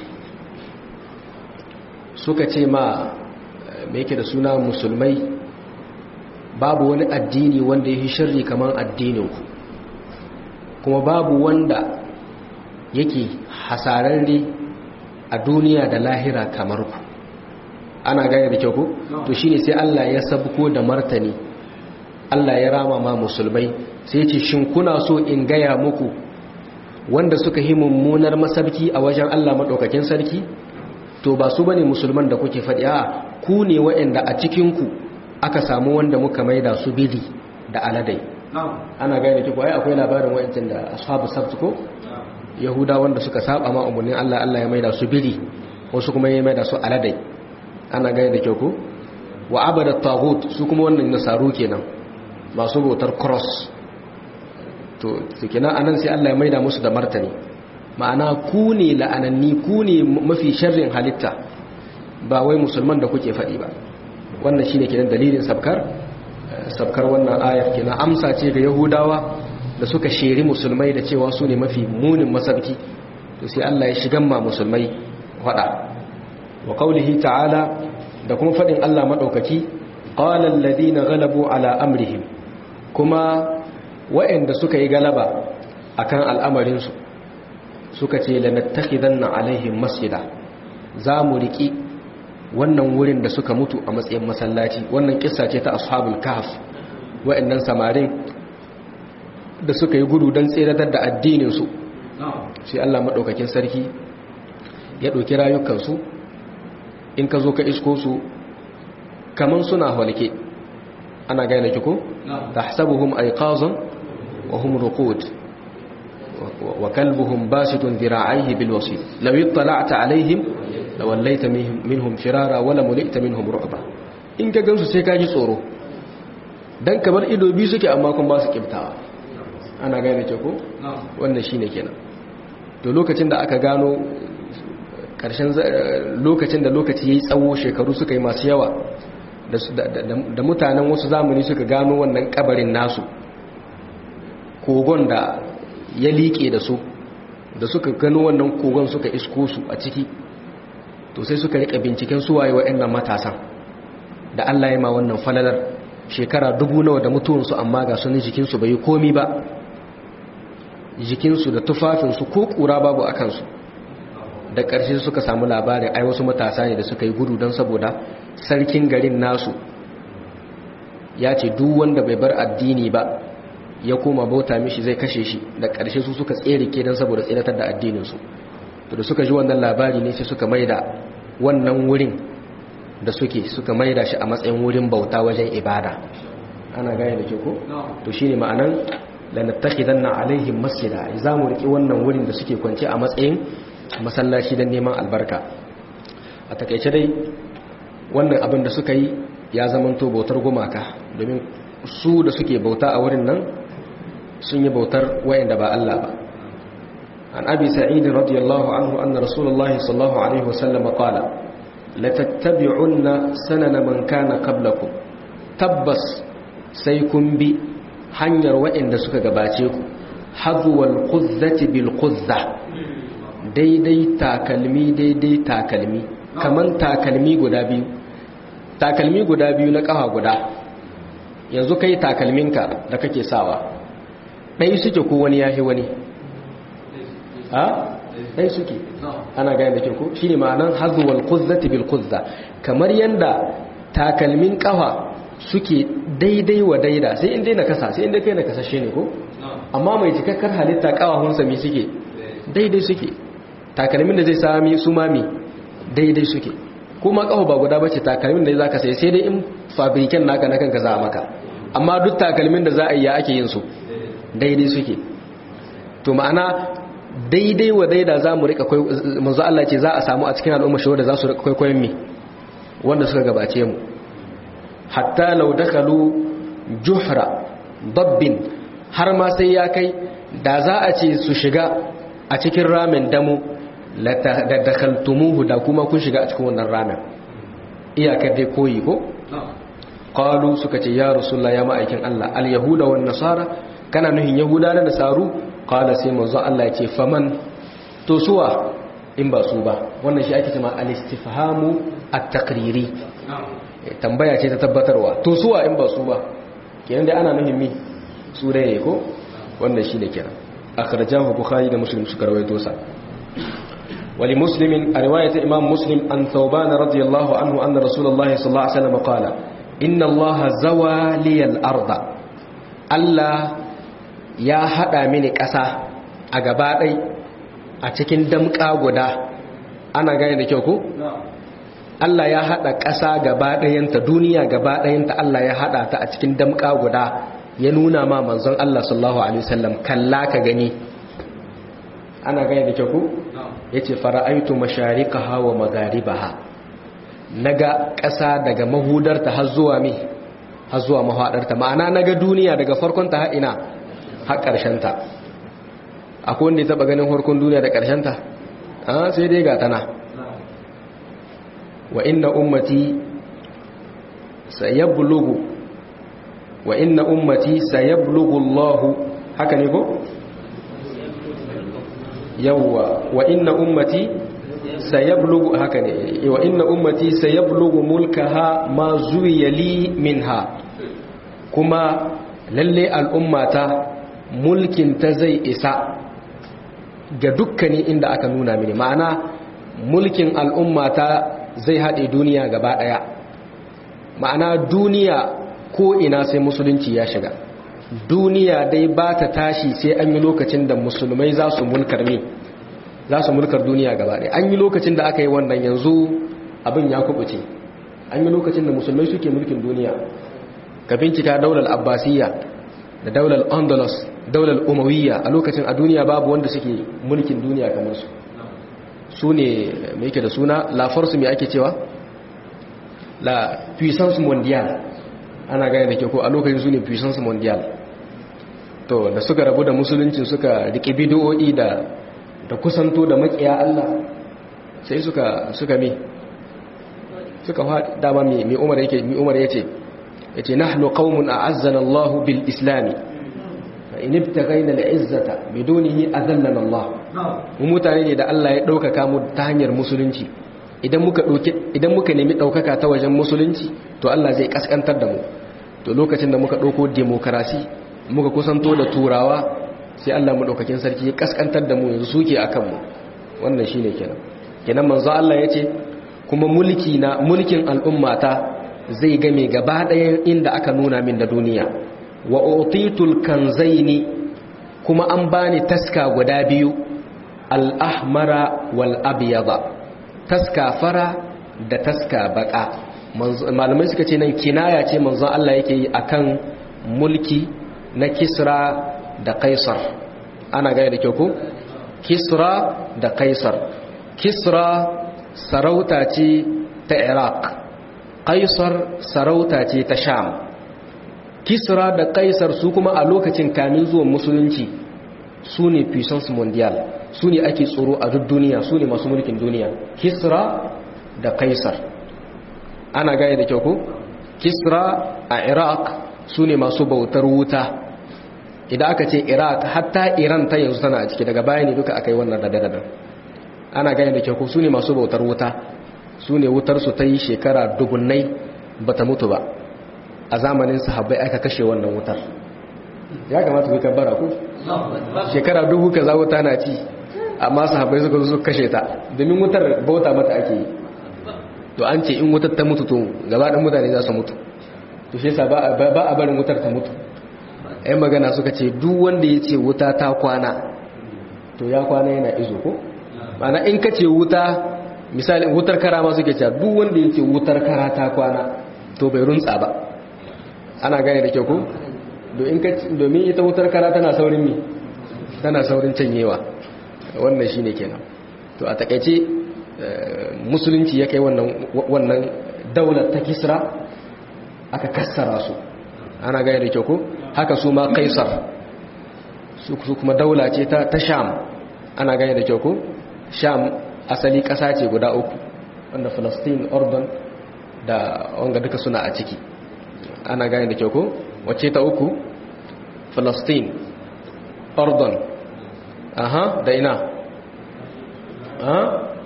suka ce ma me yake da suna musulmai babu wani addini wanda ya yi shirri kamar addininku kuma babu wanda yake hasararre a duniya da lahira kamar ku ana gane da kyau ku to shine sai Allah ya sabko da martani Allah ya rama ma musulmai sai ya ce shin kuna so in gaya muku wanda suka yi mummunar masabki a wajen Allah madaukakin sarki to ba su bane musulman da kuke faɗi a ku ne waɗanda a cikinku aka samu wanda muka maida su bidi da aladai ana gane ki ai akwai labarin wayancin da ashabu sabt ko yahuda wanda suka saba ma umurnin Allah Allah ya maida su bidi wasu kuma ya maida su aladai ana gane da kyau ko wa abada taghut su kuma wannan nasaru kenan masu bautar cross to kenan anan sai Allah ya maida musu da martani ma'ana ku ne la'ananni ku ne mafi sharrin halitta ba wai musulman da kuke faɗi ba wannan shine kenan dalilin sabkar sabkar wannan ayar kenan amsa ce ga yahudawa da suka sheri musulmai da cewa su ne mafi munin masabki to sai Allah ya shigan ma musulmai faɗa wa qaulihi ta'ala da kuma faɗin Allah madaukaki qala alladhina ghalabu ala amrihim kuma wa'anda suka yi galaba akan al'amarin su suka ce lanattakhidanna alaihim masjida za mu riki wannan wurin da suka mutu a matsayin masallaci wannan kissa ce ta ashabul kahf wa'annan samarin da suka yi gudu don tseratar da addinin su sai Allah madaukakin sarki ya ɗauki rayukansu in ka zo ka isko su kaman suna halke ana gane kiko tahsabuhum ayqazan wa hum ruqud وكلبهم باسط ذراعيه بالوصيد لو اطلعت عليهم لوليت منهم فرارا ولا ملئت منهم رعبا in ka gansu sai ka ji tsoro dan kamar ido biyu suke amma kun ba su kibtawa ana gane ke ko wannan shine kenan to lokacin da aka gano karshen lokacin da lokaci yayi tsawo shekaru suka yi masu yawa da mutanen wasu zamani suka gano wannan kabarin nasu kogon da ya liƙe da su da suka gano wannan kogon suka isko su a ciki to sai suka rika binciken suwaye waɗannan matasan da Allah ya ma wannan falalar shekara dubu nawa da mutuwansu amma ga sunan jikinsu bai yi komi ba jikinsu da tufafinsu ko ƙura babu a kansu da ƙarshe suka samu labarin ai wasu matasa ne da suka yi gudu don saboda sarkin garin nasu ya ce duk wanda bai bar addini ba ya koma bauta mishi zai kashe shi da ƙarshe su suka tsere ke don saboda tsiratar da addininsu to da suka ji wannan labari ne sai suka maida wannan wurin da suke suka maida shi a matsayin wurin bauta wajen ibada ana gane da ke ko to shine ma'anan lanattakhidanna alaihim masjida za mu riki wannan wurin da suke kwance a matsayin masallaci don neman albarka a takaice dai wannan abin da suka yi ya zamanto bautar gumaka domin su da suke bauta a wurin nan sun yi bautar wayanda ba Allah ba an abi sa'id radiyallahu anhu anna rasulullahi sallallahu alaihi wasallam qala la tattabi'unna sanana man kana qablakum tabbas sai kun bi hanyar wayanda suka gabace ku hadwal quzzati bil quzza daidai takalmi daidai takalmi kaman takalmi guda biyu takalmi guda biyu na kafa guda yanzu kai takalminka da kake sawa ɗai suke ko wani yahi wani ha ɗai suke ana gani da ke ko shi ne ma'anan hazuwal kuzzati bil kuzza kamar yanda takalmin kafa suke daidai wa daida sai inda na kasa sai inda kai na kasashe ne ko amma mai cikakkar halitta kawahunsa mi suke daidai suke takalmin da zai sami su mami daidai suke kuma kafa ba guda bace takalmin da za ka sai sai dai in fabriken naka na kanka za a maka amma duk takalmin da za a yi ya ake yin su daidai suke to ma'ana daidai wa daida za mu rika manzo Allah ce za a samu a cikin al'umma shi wanda za su rika kwaikwayon mi wanda suka gabace mu hatta law dakhalu juhra dabbin har ma sai ya kai da za a ce su shiga a cikin ramin damu la dakhaltumuhu da kuma kun shiga a cikin wannan ramin iyakar dai koyi ko qalu suka ce ya rasulullah ya ma'aikin Allah al yahuda wan nasara kana nuhin yahuda da nasaru qala sai manzo Allah ya ce faman to suwa in ba su ba wannan shi ake cewa al istifhamu at taqriri tambaya ce ta tabbatarwa to suwa in ba su ba kenan dai ana nuhin mi su dai ne ko wannan shi ne kenan akhrajahu bukhari da muslim suka rawaito sa wali muslimin a riwayat imam muslim an thawban radiyallahu anhu anna rasulullahi sallallahu alaihi wasallam qala inna allaha zawa liyal arda allah ya hada mini ƙasa a gaba ɗai a cikin damƙa guda ana gane da kyau ko? Allah ya hada ƙasa gaba ɗayanta duniya gaba ɗayanta Allah ya hada ta a cikin damƙa guda ya nuna ma manzon Allah sallallahu alaihi wasallam kalla ka gani ana gane da kyau ko? yace fara'aitu mashariqaha wa magharibaha naga ƙasa daga mahudarta har zuwa me har zuwa mahadarta ma'ana naga duniya daga farkon ta har ina har ƙarshen ta akwai wanda ya taba ganin farkon duniya da ƙarshen ta a sai dai ga tana wa inna ummati sayablughu wa inna ummati sayablughu Allah haka ne ko yawwa wa inna ummati sayablugu haka ne wa inna ummati sayablugu mulkaha ma zuwiya li minha kuma lalle al'ummata mulkin ta zai isa ga dukkanin inda aka nuna mini ma'ana mulkin al'ummata zai haɗe duniya gaba ɗaya ma'ana duniya ko ina sai musulunci ya shiga duniya dai ba ta tashi sai an yi lokacin da musulmai za su mulkar ne za su mulkar duniya gaba ɗaya an yi lokacin da aka yi wannan yanzu abin ya kubuce an yi lokacin da musulmai suke mulkin duniya ka bincika daular abbasiyya da daular andalus daular umawiyya a lokacin a duniya babu wanda suke mulkin duniya kamar su su ne mai yake da suna la force mai ake cewa la puissance mondiale ana gane da ke ko a lokacin su ne puissance mondiale to da suka rabu da musulunci suka riƙe bidiyo'i da da kusanto da makiya Allah sai suka suka mi suka faɗi dama mai umar yake mai umar yace yace nahnu qaumun a'azzana Allah bil islam fa in ibtaghayna al izzata bidunihi azallana Allah mu mutane ne da Allah ya ɗaukaka mu ta hanyar musulunci idan muka dauke idan muka nemi ɗaukaka ta wajen musulunci to Allah zai kaskantar da mu to lokacin da muka ɗauko demokarasi muka kusanto da turawa sai Allah madaukakin sarki ya kaskantar da mu yanzu suke akan mu wannan shine kenan kenan manzo Allah yace kuma mulki na mulkin al'ummata zai game gaba ɗayan inda aka nuna min da duniya wa utitul kanzaini kuma an bani taska guda biyu al-ahmara wal abyada taska fara da taska baka malamai suka ce nan kinaya ce manzon Allah yake yi akan mulki na Kisra da Kaisar ana gaya da kyau ko Kisra da Kaisar Kisra sarauta ce ta Iraq Kaisar sarauta ce ta Sham Kisra da Kaisar su kuma a lokacin kamin zuwan musulunci su ne puissance mondial su ne ake tsoro a duk duniya su ne masu mulkin duniya Kisra da Kaisar ana gaya da kyau ko Kisra a Iraq su ne masu bautar wuta idan aka ce Iraq hatta Iran ta yanzu tana a ciki daga baya ne duka aka yi wannan rada ana gaya da kyau ko su ne masu bautar wuta su ne wutarsu ta yi shekara dubunnai ba ta mutu ba a zamanin sahabbai aka kashe wannan wutar ya kamata ku kabbara ku shekara dubu ka za wuta na ci amma sahabbai suka zo kashe ta domin wutar bauta mata ake yi to an ce in wutar ta mutu to gaba ɗan mutane za su mutu to shi yasa ba a barin wutar ta mutu ai magana suka ce duk wanda ya ce wuta ta kwana to ya kwana yana izo ko mana in ka ce wuta misali wutar kara ma suke cewa duk wanda yake wutar kara ta kwana to bai runtsa ba ana gane da kyau ko domin ita wutar kara tana saurin mi tana saurin canyewa wannan shine kenan to a takaice musulunci ya kai wannan wannan daular ta kisra aka kassara su ana gane da kyau ko haka su ma kaisar su kuma daula ce ta sham ana gane da kyau ko sham asali ƙasa ce guda uku wanda Falastin, Ordon da wanga duka suna a ciki ana gane da kyau ko wacce ta uku Falastin, Ordon aha da ina aha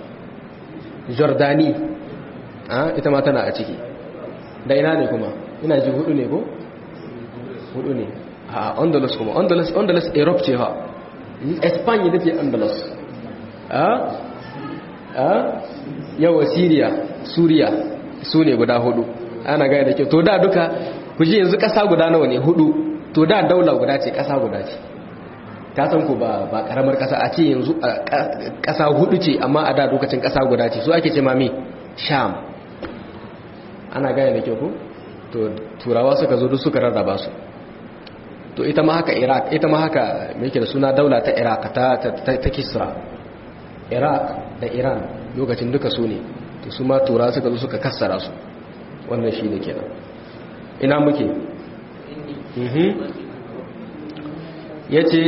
Jordani aha ita ma tana a ciki da ina ne kuma ina ji hudu ne ko hudu ne a Andalus kuma Andalus Andalus Europe ce ha Spain ita ce Andalus yawa siriya suriya su ne guda hudu ana gaya da kyau to da duka ku ji yanzu kasa guda nawa ne hudu to da daula guda ce kasa guda ce ka san ku ba ba karamar kasa a ce yanzu kasa hudu ce amma a da lokacin kasa guda ce su ake ce mami sham ana gaya da kyau ku to turawa suka zo duk suka rarraba su to ita ma haka iraq ita ma haka me yake da suna daula ta iraq ta ta kisra iraq da iran lokacin duka su ne to su ma tura suka zo suka kassara su wannan shi ne kenan ina muke ya ce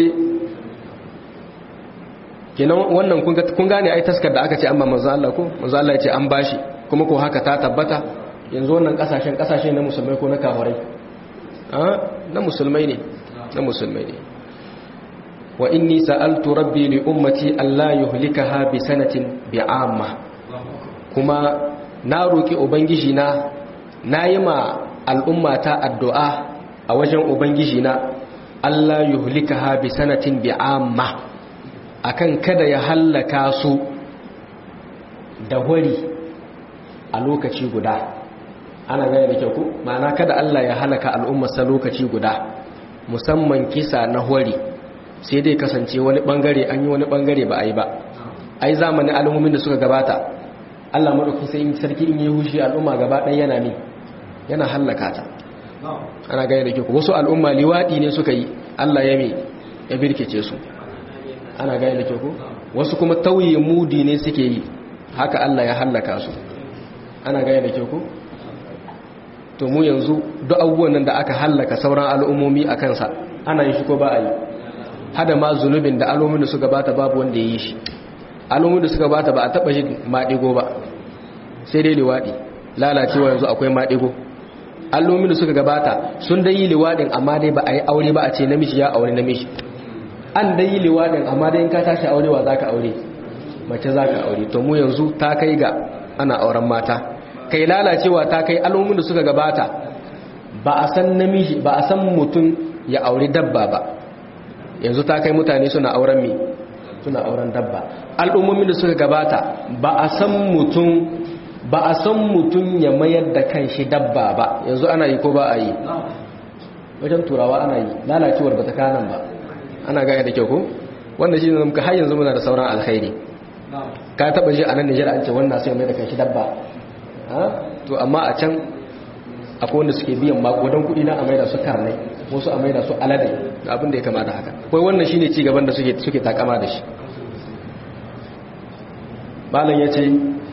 kenan wannan kun gane ai taskar da aka ce amma manzo Allah ko manzo Allah ya ce an bashi kuma ko haka ta tabbata yanzu wannan kasashen kasashe na musulmai ko na kafirai na musulmai ne na musulmai ne wa inni sa'altu rabbi li ummati alla yuhlikaha bi sanatin bi'amma kuma na roki ubangiji na nayi ma al'ummata addu'a a wajen ubangiji na alla yuhlikaha bi sanatin bi'amma akan kada ya hallaka su da wari a lokaci guda ana gane da kyau ku ma'ana kada Allah ya halaka al'ummarsa lokaci guda musamman kisa na wari sai dai kasance wani bangare an yi wani bangare ba a yi ba ai zamanin al'ummomin da suka gabata Allah madaukakin sai in sarki in yi hushi al'umma gaba ɗaya yana ne yana hallaka ta ana gane da kyau wasu al'umma liwadi ne suka yi Allah ya me ya birkice su ana gane da kyau wasu kuma tauye mudi ne suke yi haka Allah ya hallaka su ana gane da kyau to mu yanzu duk abubuwan nan da aka hallaka sauran al'ummomi a kansa ana yi shi ko ba a yi hada ma zunubin da al'ummomin da suka bata babu wanda ya yi shi al'ummomin da suka bata ba a taba shi maɗigo ba sai dai liwaɗi lalacewa yanzu akwai maɗigo al'ummomin da suka gabata sun dai yi liwaɗin amma dai ba a yi aure ba a ce namiji ya aure namiji an dai yi liwaɗin amma dai in ka tashi aurewa za ka aure mace za ka aure to mu yanzu ta kai ga ana auren mata kai lalacewa ta kai al'ummin da suka gabata ba a san namiji ba a san mutum ya auri dabba ba yanzu ta kai mutane suna auren mi suna auren dabba al'ummomin da suka gabata ba a san mutum ba a san mutum ya mayar da kanshi dabba ba yanzu ana yi ko ba a yi wajen turawa ana yi lalacewar ba ta kanan ba ana gaya da kyau ko wanda shi ne har yanzu muna da sauran alkhairi ka taba ji a nan Nijar an ce wannan sai mai da kanshi dabba to amma a can akwai wanda suke biyan makodan kuɗi na a maida su karnai wasu a maida su alade da abin da ya kamata haka kai wannan shine ci gaban da suke suke takama da shi malam yace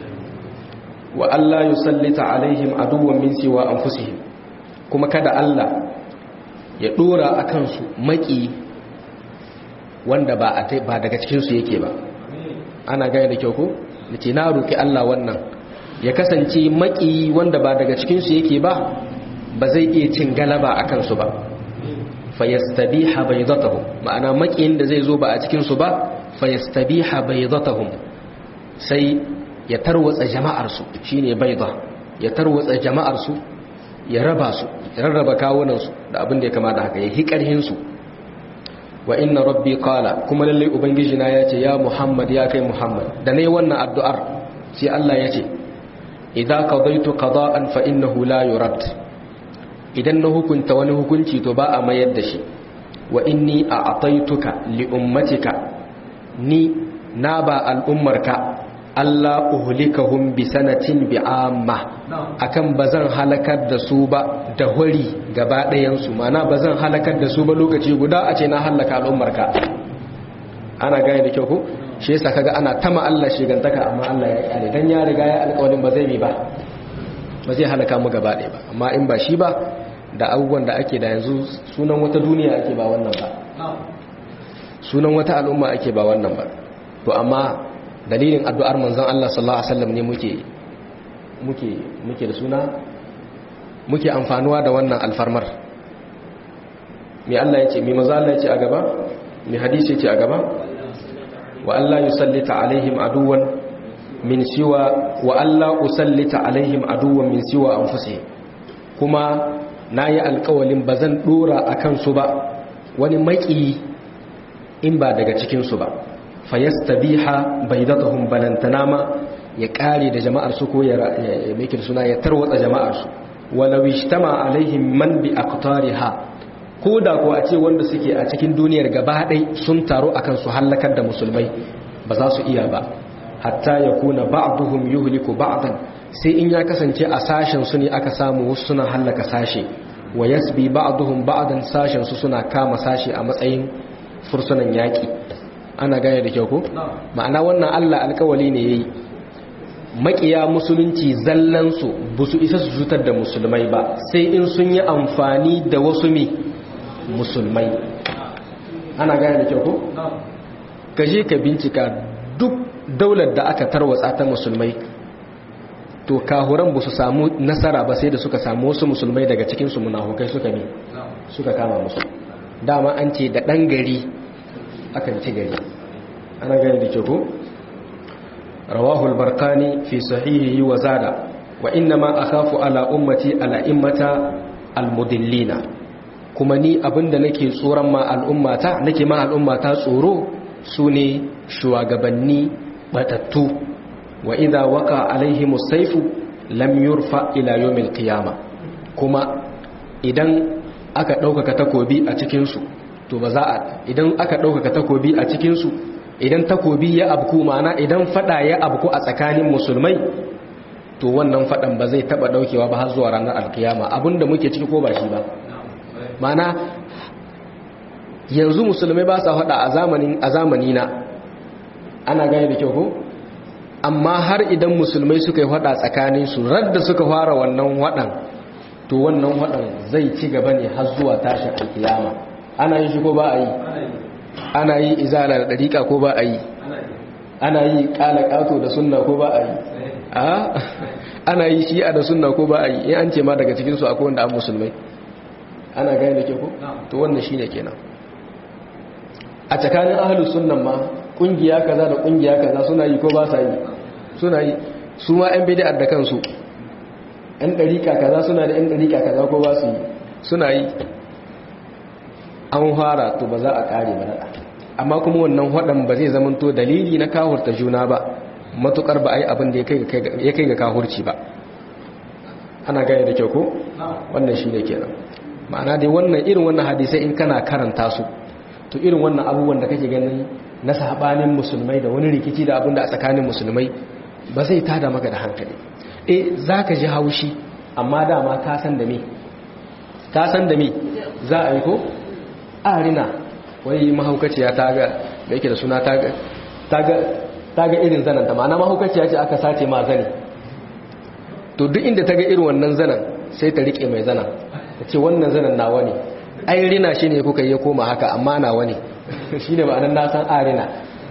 wa Allah yusallita alaihim aduwwan min siwa anfusihim kuma kada Allah ya dora akan su maki wanda ba ba daga cikin su yake ba ana gaya da kyau ko nace na roki Allah wannan ya kasance maki wanda ba daga cikin su yake ba ba zai iya cin galaba akan su ba fayastabiha baydatahum ma'ana makiyin da zai zo ba a cikin su ba fayastabiha baydatahum sai ya tarwatsa jama'arsu shine baida ya tarwatsa jama'arsu ya raba su ya rarraba kawunansu da abin da ya kama da haka ya hikarhin su wa inna rabbi qala kuma lalle ubangiji na yace ya muhammad ya kai muhammad da nayi wannan addu'ar sai Allah yace idza qadaytu qada'an fa innahu la yurad idan na hukunta wani hukunci to ba a mayar da shi wa inni a'taytuka li ummatika ni na ba al'ummarka Allah uhlikahum bi sanatin bi amma akan bazan halakar da su ba da hori gaba ɗayan su mana bazan halakar da su ba lokaci guda a ce na halaka al'ummarka ana gane da kyau ko shi yasa kaga ana tama Allah shigantaka amma Allah ya kyale dan ya riga ya alƙawarin ba zai bi ba ba zai halaka mu gaba ɗaya ba amma in ba shi ba da abubuwan da ake da yanzu sunan wata duniya ake ba wannan ba sunan wata al'umma ake ba wannan ba to amma dalilin addu'ar manzon Allah sallallahu alaihi wasallam ne muke muke muke da suna muke amfanuwa da wannan alfarmar me Allah yace me manzon Allah yace a gaba me hadisi yace a gaba wa Allah yusallita alaihim aduwan min siwa wa Allah usallita alaihim aduwan min siwa anfusihim kuma nayi alƙawalin bazan dora akan su ba wani maki in ba daga cikin su ba fayastabiha baidatahum balantana ma ya kare da jama'ar su ko ya make suna ya tarwatsa jama'ar su walau ishtama alaihim man bi aqtariha ko da ko a ce wanda suke a cikin duniyar gaba ɗai sun taru akan su hallakar da musulmai ba za su iya ba hatta yakuna ba'duhum yuhliku ba'dan sai in ya kasance a sashen su ne aka samu wasu suna hallaka sashe wa yasbi ba'duhum ba'dan sashen su suna kama sashe a matsayin fursunan yaki ana gane da kyau ko ma'ana wannan Allah alkawali ne yayi makiya musulunci zallan su busu isa su cutar da musulmai ba sai in sun yi amfani da wasu mi musulmai ana gane da kyau ko kaje ka bincika duk daular da aka tarwatsa ta musulmai to kahuran ba su samu nasara ba sai da suka samu wasu musulmai daga cikin su munafukai suka ne suka kama musu dama an ce da dan gari akan ci gari ana gani da ke ko rawahul barkani fi sahihihi wa zada wa inna ma akhafu ala ummati ala immata almudillina kuma ni abinda nake tsoron ma al'ummata nake ma al'ummata tsoro sune shugabanni batattu wa idza waqa alaihim as-sayfu lam yurfa ila yawmil qiyamah kuma idan aka ɗaukaka takobi a cikin su to ba za a idan aka ɗaukaka takobi a cikinsu idan takobi ya abku mana idan fada ya abku a tsakanin musulmai to wannan fadan ba zai taba daukewa ba har zuwa ranar alkiyama abinda muke ciki ko ba shi ba mana yanzu musulmai ba sa fada a zamanin a zamani na ana gane da kyau ko amma har idan musulmai suka yi fada tsakanin su radda suka fara wannan wadan to wannan wadan zai ci gaba ne har zuwa tashin alkiyama ana yi shi ko ba a yi ana yi izala da dariƙa ko ba a yi ana yi ƙala ƙato da sunna ko ba a yi ana yi shi'a da sunna ko ba a yi in an ce ma daga cikinsu akwai wanda an musulmai ana gani da ke ko to wannan shi ne kenan a tsakanin ahalus sunnan ma ƙungiya kaza da ƙungiya kaza suna yi ko ba sa yi suna yi su ma 'yan bidiyar da kansu 'yan ɗariƙa kaza suna da 'yan ɗariƙa kaza ko ba su yi suna yi an fara to ba za a kare ba amma kuma wannan wadan ba zai zamanto dalili na kawurta juna ba matukar ba a yi abin da ya kai ga kahurci ba ana gane da kyau ko wannan shi ne kenan ma'ana dai wannan irin wannan hadisai in kana karanta su to irin wannan abubuwan da kake ganin na sabanin musulmai da wani rikici da abin da a tsakanin musulmai ba zai tada maka da hankali eh zaka ji haushi amma dama ka san da me ka san da me za a yi ko arina wai mahaukaciya ta ga da yake da suna ta ga ta ga irin zanen ta ma'ana mahaukaciya ce aka sace ma zane to duk inda ta ga irin wannan zanen sai ta rike mai zanen ta ce wannan zanen nawa ne ai rina shi ne kuka yi koma haka amma nawa ne shi ne ma'anar nasan arina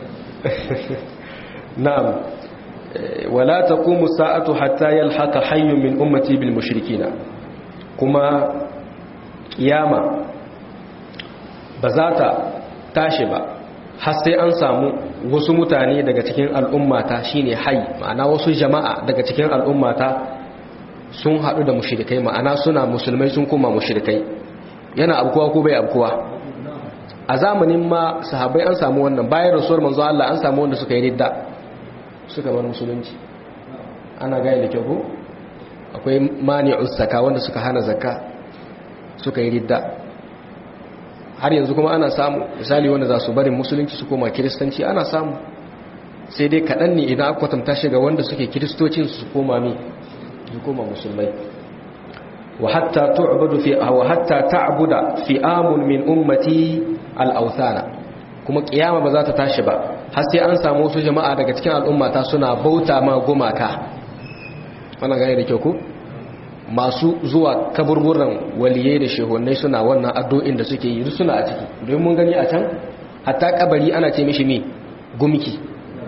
na'am wala taqumu sa'atu hatta yalhaqa hayyun min ummati bil mushrikina kuma kiyama ba za ta tashi ba har sai an samu wasu mutane daga cikin al'ummata shine hayy ma'ana wasu jama'a daga cikin al'ummata sun haɗu da mushrikai ma'ana suna musulmai sun koma mushrikai yana abkuwa ko bai abkuwa a zamanin ma sahabbai an samu wannan bayan rasuwar manzo Allah an samu wanda suka yi ridda suka bar musulunci ana gaya da kyau akwai mani'us zakka wanda suka hana zakka suka yi ridda har yanzu kuma ana samu misali wanda za su barin musulunci su koma kiristanci ana samu sai dai kaɗan ne idan aka kwatanta shi ga wanda suke kiristocin su koma mi su koma musulmai wa hatta tu'budu fi wa hatta ta'buda fi'amun min ummati al-awthana kuma kiyama ba za ta tashi ba har sai an samu wasu jama'a daga cikin al'ummata suna bauta ma gumaka wannan gane da kyau ku masu zuwa kaburburan waliyai da shehunai suna wannan addu'in da suke yi suna a ciki don mun gani a can hatta kabari ana ce mishi mi gumki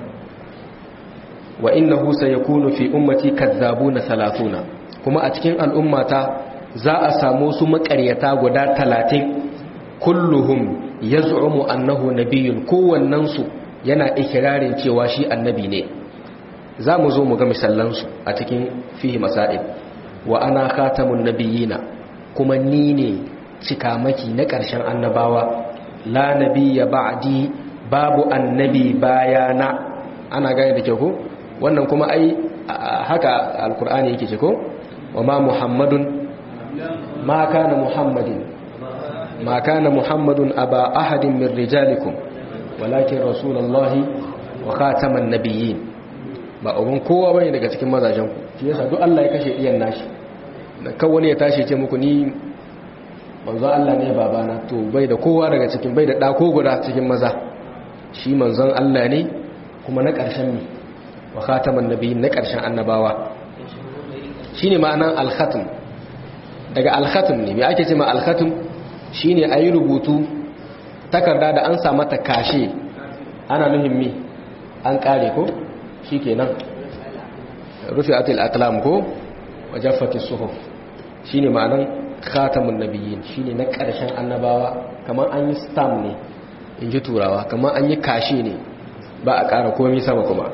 wa innahu sayakunu fi ummati kadzabuna salatuna kuma a cikin al'ummata za a samu su makaryata guda talatin kulluhum yaz'umu annahu nabiyyun kowannen su yana ikirarin cewa shi annabi ne za mu zo mu ga misallansu a cikin fihi masail wa ana khatamun nabiyina kuma ni ne cikamaki na ƙarshen annabawa la nabiyya ba'di babu annabi bayana ana gane da kyau ko wannan kuma ai haka alkur'ani yake ce ko wa ma muhammadun ma kana muhammadin ma kana muhammadun aba ahadin min rijalikum walakin rasulullahi wa khataman nabiyyin ba uban kowa bane daga cikin mazajen ku shi yasa duk Allah ya kashe iyan nashi da kan wani ya tashi ce muku ni manzo Allah ne babana to bai da kowa daga cikin bai da da ko guda cikin maza shi manzon Allah ne kuma na ƙarshen ne wa khataman nabiyyin na ƙarshen annabawa shine ma'anan al-khatm daga al-khatm ne me ake ce ma al-khatm shine ayi rubutu takarda da an sa mata kashe ana nuhin mi an kare ko shikenan rufi'atil aqlam ko wajaffatis suhuf shine ma'anan khatamun nabiyyin shine na ƙarshen annabawa kamar an yi stamp ne inji turawa kamar an yi kashe ne ba a ƙara komai sama kuma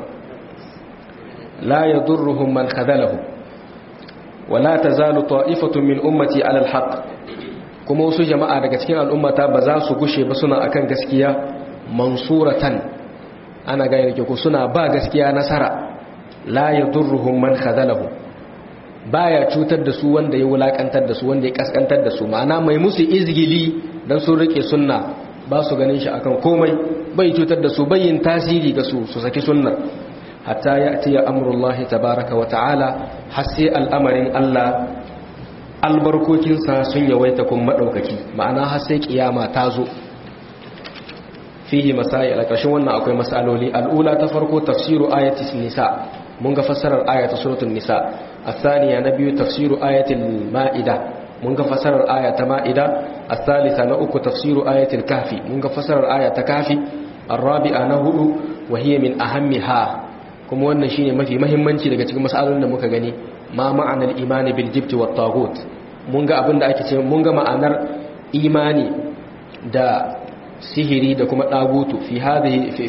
la yadurruhum man khadalahu wala tazalu ta'ifatun min ummati 'ala al-haqq kuma wasu jama'a daga cikin al'ummata ba za su gushe ba suna akan gaskiya mansuratan ana gane ke ku suna ba gaskiya nasara la yadurruhum man khadalahu baya cutar da su wanda ya wulakantar da su wanda ya kaskantar da su ma'ana mai musu izgili dan sun rike sunna ba su ganin shi akan komai bai cutar da su yin tasiri ga su su saki sunna hatta ya'ti ya amrullahi tabaaraka wa ta'ala har sai al'amarin Allah albarkokinsa sun yawaita kun maɗaukaki ma'ana har sai kiyama ta zo fihi masai a ƙarshen wannan akwai masaloli al'ula ta farko tafsiru ayatis nisa mun ga fassarar ayata suratul nisa الثانية نبي تفسير آية المائدة منغ فسر آية مائدة الثالثة نأك تفسير آية الكهف منغ فسر آية كهف الرابعة نهد وهي من أهمها كما وانا شيني ما في مهمنشي لغا cikin masalolin da muka gani ma ma'anar imani bil jibt wat taghut mun ga abin da ake ce mun ga ma'anar imani da sihiri da kuma dagutu fi hadhihi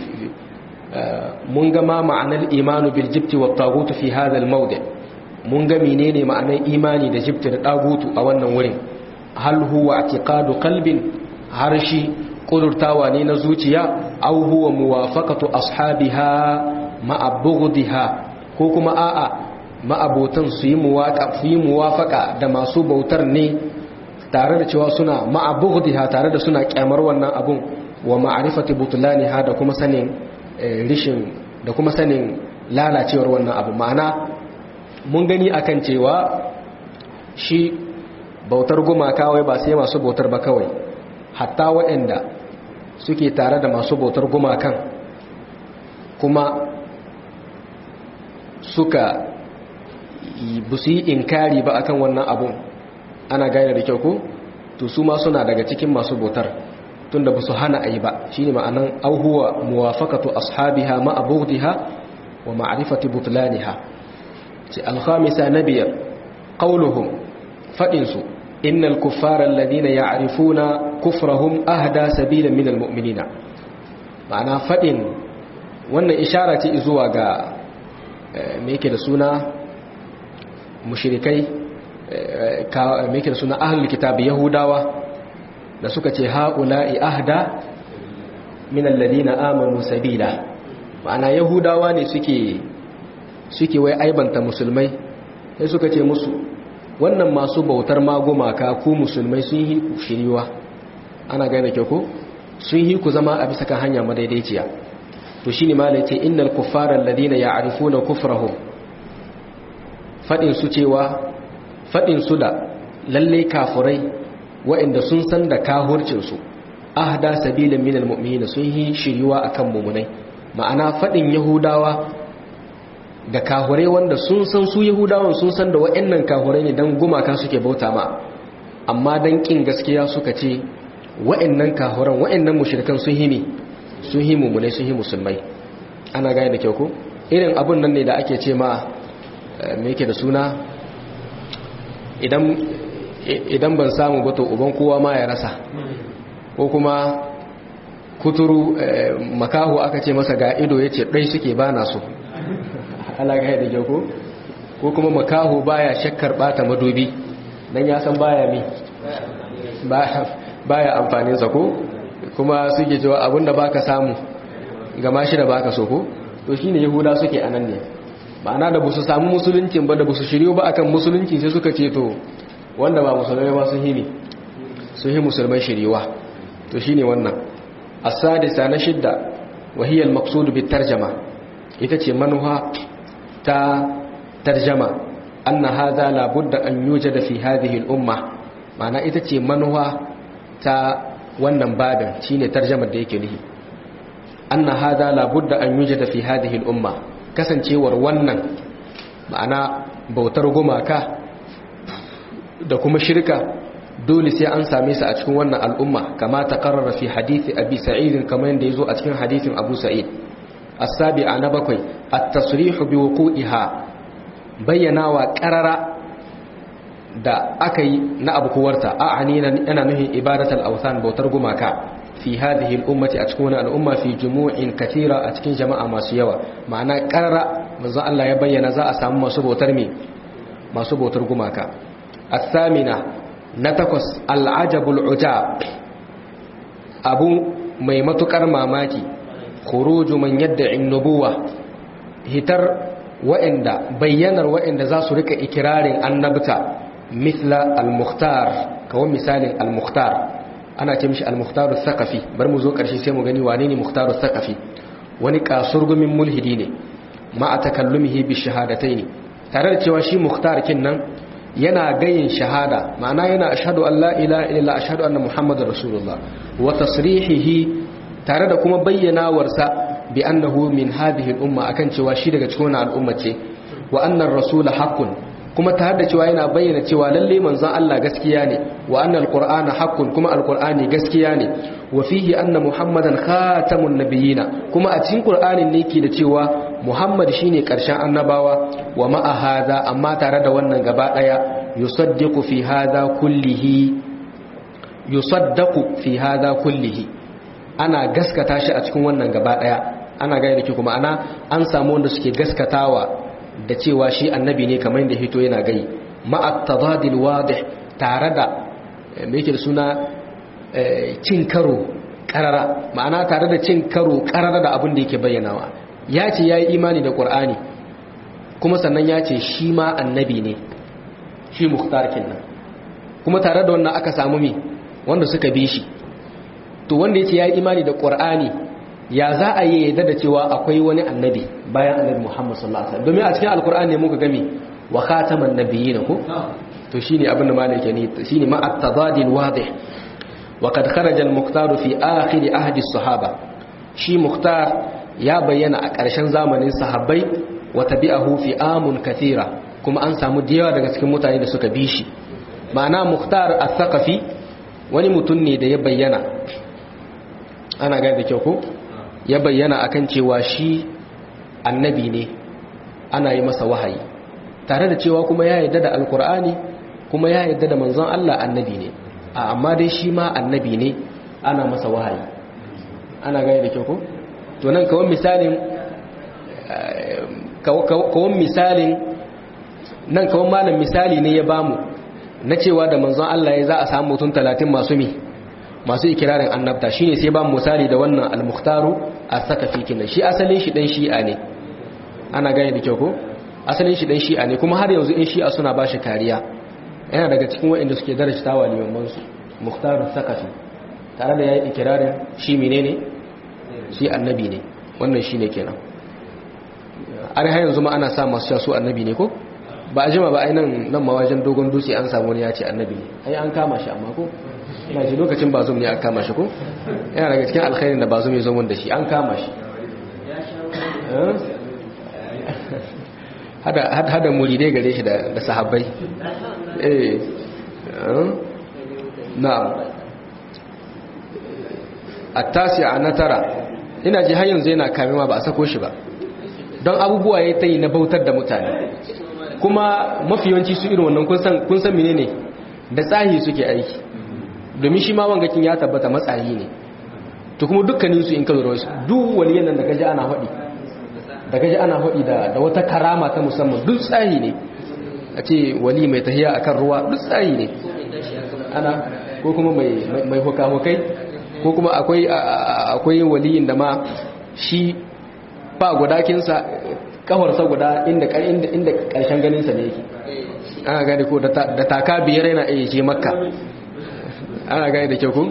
mun ga ma ma'anar imanu bil jibt wat taghut fi hadha al mawdi' mun ga menene ma'anar imani da jibta da dagutu a wannan wurin hal huwa i'tiqadu qalbin harshi kudurtawa ne na zuciya aw huwa muwafaqatu ashabiha ma'abughdiha ko kuma a'a ma'abotan su yi muwafaka da masu bautar ne tare da cewa suna ma'abughdiha tare da suna kyamar wannan abun wa ma'rifati butlaniha da kuma sanin rishin da kuma sanin lalacewar wannan abu ma'ana mun gani akan cewa shi bautar gumaka wai ba sai masu bautar ba kawai hatta waɗanda suke tare da masu bautar gumakan kuma suka busu yi inkari ba akan wannan abun ana gane da kyau ko to su ma suna daga cikin masu bautar tunda ba su hana a yi ba shi ne ma'anan auhuwa muwafakatu ashabiha ma'abudiha wa ma'rifati butlaniha ce alhamisa na biyar qauluhum faɗinsu innal kuffara alladhina ya'rifuna kufrahum ahda sabilan min almu'minina ma'ana faɗin wannan ishara ce zuwa ga me yake da suna mushrikai me yake da suna ahlul kitab yahudawa da suka ce ha'ula'i ahda min alladhina amanu sabila ma'ana yahudawa ne suke suke wai aibanta musulmai sai suka ce musu wannan masu bautar magumaka ku musulmai sun yi ku shiriwa ana gane ke ku sun yi ku zama a bisa kan hanya madaidaiciya to shine malai ce innal kuffara alladhina ya'rifuna kufrahum fadin su cewa fadin su da lalle kafurai waɗanda sun san da kahurcin su ahda sabilin minal mu'minin sun yi shiriwa akan mumunai ma'ana fadin yahudawa da kahurai wanda sun san su yahudawan sun san da wa'annan kahurai ne don gumaka suke bauta ma amma don ƙin gaskiya suka ce wa'annan kahuran wa'annan mushrikan sun himi sun yi mummunai sun yi musulmai ana gaya da kyau ko irin abun nan ne da ake ce ma me yake da suna idan ban samu ba to uban kowa ma ya rasa ko kuma kuturu makahu aka ce masa ga ido ya ce ɗai suke ba na so alaga da jago ko kuma makaho baya shakkar bata madubi dan ya san baya mi baya amfanin sa ko kuma suke cewa abinda baka samu gama shi da baka so ko to shine yahuda suke anan ne ma'ana da busu samu musuluncin ba da busu shiryo ba akan musulunci sai suka ce to wanda ba musulmai ba sun hini sun hi musulmai shiriwa to shine wannan as-sadisa na shidda wa hiya al-maqsud bit tarjama ita ce manuha ta tarjama anna hadha la budda an yujada fi hadhihi al-umma ma'ana ita ce manuha ta wannan babin shine tarjamar da yake nihi anna hadha la budda an yujada fi hadhihi al-umma kasancewar wannan ma'ana bautar gumaka da kuma shirka dole sai an same su a cikin wannan al'umma kama ta karrara fi hadisi abi sa'id kamar yadda yazo a cikin hadisin abu sa'id as-sabi'a na bakwai at-tasrihu bi wuqu'iha bayyanawa qarara da aka yi na abukuwarta a anina yana nuhin ibadatul awthan bautar gumaka fi hadhihi al-ummati a cikin wannan al'umma fi jumu'in katira a cikin jama'a masu yawa ma'ana qarara manzo Allah ya bayyana za a samu masu bautar me masu bautar gumaka الثامنة نتكس العجب العجاب أبو ميمة كرماماتي خروج من يدعي النبوة هتر وإند بيّنر وإند ذا سرك إكرار النبتة مثل المختار كو مثال المختار أنا تمشي المختار الثقفي برمزو كرشي سيمو غني وانيني مختار الثقفي ونكا سرق من ملهدين مع تكلمه بالشهادتين tare da cewa shi mukhtar kinnan yana gayin shahada ma'ana yana ashhadu an la ilaha illa ashhadu anna muhammadar rasulullah wa tasrihihi tare da kuma bayyanawarsa bi annahu min hadhihi al-umma akan cewa shi daga cikin wannan al'umma ce wa annar rasul haqqun kuma tare da cewa yana bayyana cewa lalle manzon Allah gaskiya ne wa annal qur'ana haqqun kuma alqur'ani gaskiya ne wa fihi anna muhammadan khatamun nabiyina kuma a cikin qur'anin ne yake da cewa muhammad shine karshen annabawa wa ma'a hadha amma tare da wannan gaba daya yusaddiqu fi hadha kullihi yusaddaqu fi hadha kullihi ana gaskata shi a cikin wannan gaba daya ana gaya da ke kuma ana an samu wanda suke gaskatawa da cewa shi annabi ne kamar yadda hito yana gai ma'at tadadil wadih tare da me yake da suna cin karo karara ma'ana tare da cin karo karara da abin da yake bayyanawa ya ce ya yi imani da ƙur'ani kuma sannan ya ce shi ma annabi ne shi muhtar kenan kuma tare da wannan aka samu mi wanda suka bi shi to wanda ya ce ya yi imani da ƙur'ani ya za a yi yadda da cewa akwai wani annabi bayan annabi muhammad sallallahu alaihi wasallam domin a cikin alƙur'ani ne muka gami wa khataman nabiyyin ko to shine abin da malaka ne shine ma at-tadadi al-wadih wa qad kharaja al-muqtar fi akhir ahdi as-sahaba shi muqtar ya bayyana a ƙarshen zamanin sahabbai wa tabi'ahu fi amun kathira kuma an samu diyawa daga cikin mutane da suka bi shi ma'ana muqtar al-thaqafi wani mutum ne da ya bayyana ana gane da kyau ko ya bayyana akan cewa shi annabi ne ana yi masa wahayi tare da cewa kuma ya yarda da alkur'ani kuma ya yarda da manzon Allah annabi ne a amma dai shi ma annabi ne ana masa wahayi ana gane da kyau ko to nan kawon misalin kawon misalin nan kawon malam misali ne ya bamu na cewa da manzon Allah ya za a samu mutum talatin masu mi masu ikirarin annabta shine sai bamu misali da wannan al-mukhtaru as-sakafi kinan shi asalin shi dan shi'a ne ana gane da kyau ko asalin shi dan shi'a ne kuma har yanzu in shi'a suna bashi kariya yana daga cikin waɗanda suke darajta wa limaman su mukhtar sakafi tare da yayi ikirarin shi menene shi annabi ne wannan shine kenan har har yanzu ma ana sa masu su annabi ne ko ba a jima ba ai nan nan ma wajen dogon dutse an samu wani ya ce annabi ne ai an kama shi amma ko ina ji lokacin bazum ne an kama shi ko yana daga cikin alkhairin da bazum ya zo mun da shi an kama shi hada muridai gare shi da sahabbai eh na'am at-tasi'a na tara ina ji har yanzu yana kamewa ba a sako shi ba don abubuwa ya ta yi na bautar da mutane kuma mafi yawanci su irin wannan kun san menene da tsahi suke aiki domin shi ma wangakin ya tabbata matsayi ne to kuma dukkaninsu in ka lura wasu duk wani yanan da gaji ana haɗi da gaji ana haɗi da wata karama ta musamman duk tsahi ne a ce wali mai tahiya akan ruwa duk tsahi ne ana ko kuma mai hukahukai ko kuma akwai waliyin da ma shi ba gudakinsa kafarsa guda inda ƙarshen ganinsa ne yake ana gani ko da taka biyar yana iya je makka ana gani da kyau ku?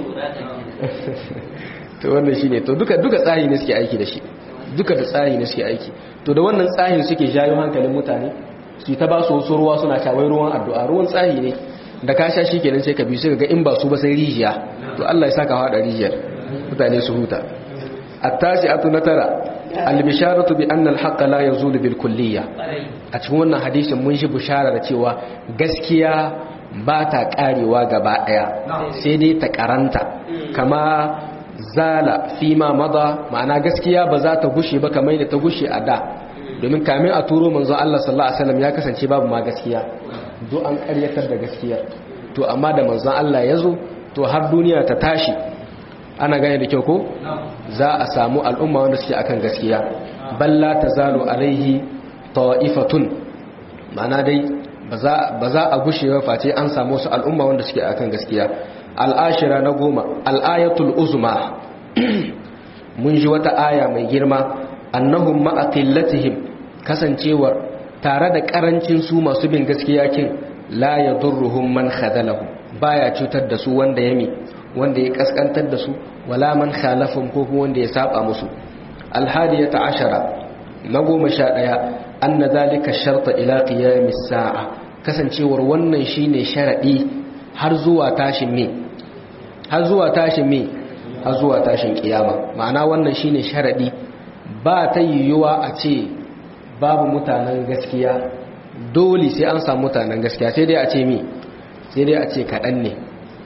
to wannan shi ne to duka tsari ne suke aiki da shi duka da tsari ne suke aiki to da wannan tsarin suke jayo hankalin mutane su ta ba su wasu ruwa suna shawai ruwan addu'a ruwan tsari ne da ka sha shi kenan sai ka biyu sai ga in ba su ba sai rijiya to Allah ya saka haɗa rijiyar mutane su huta at-tasi'atu na tara al-bisharatu bi anna al-haqq la yazulu bil kulliyya a cikin wannan hadisin mun shi bishara da cewa gaskiya ba ta karewa gaba daya sai dai ta karanta kama zala fi ma mada ma'ana gaskiya ba za ta gushe ba kamar da ta gushe a da domin kamin a turo manzo Allah sallallahu alaihi wasallam ya kasance babu ma gaskiya do an karyatar da gaskiyar to amma da manzon Allah ya zo to har duniya ta tashi ana gane da kyau ko za a samu al'umma wanda suke akan gaskiya balla tazalu alaihi ta'ifatun ma'ana dai ba za a gushe ba face an samu su al'umma wanda suke akan gaskiya al'ashira na goma al'ayatul uzma mun ji wata aya mai girma annahum ma'aqillatihim kasancewar tare da karancin su masu bin gaskiya kin la yadurruhum man khadalahum baya cutar da su wanda yami wanda ya kaskantar da su wala man khalafum ko kuma wanda ya saba musu alhadiyata ashara na goma sha ɗaya anna zalika sharta ila qiyamis sa'a kasancewar wannan shine sharadi har zuwa tashin me har zuwa tashin me har zuwa tashin kiyama ma'ana wannan shine sharadi ba ta yiwuwa a ce babu mutanen gaskiya dole sai an samu mutanen gaskiya sai dai a ce mi sai dai a ce kaɗan ne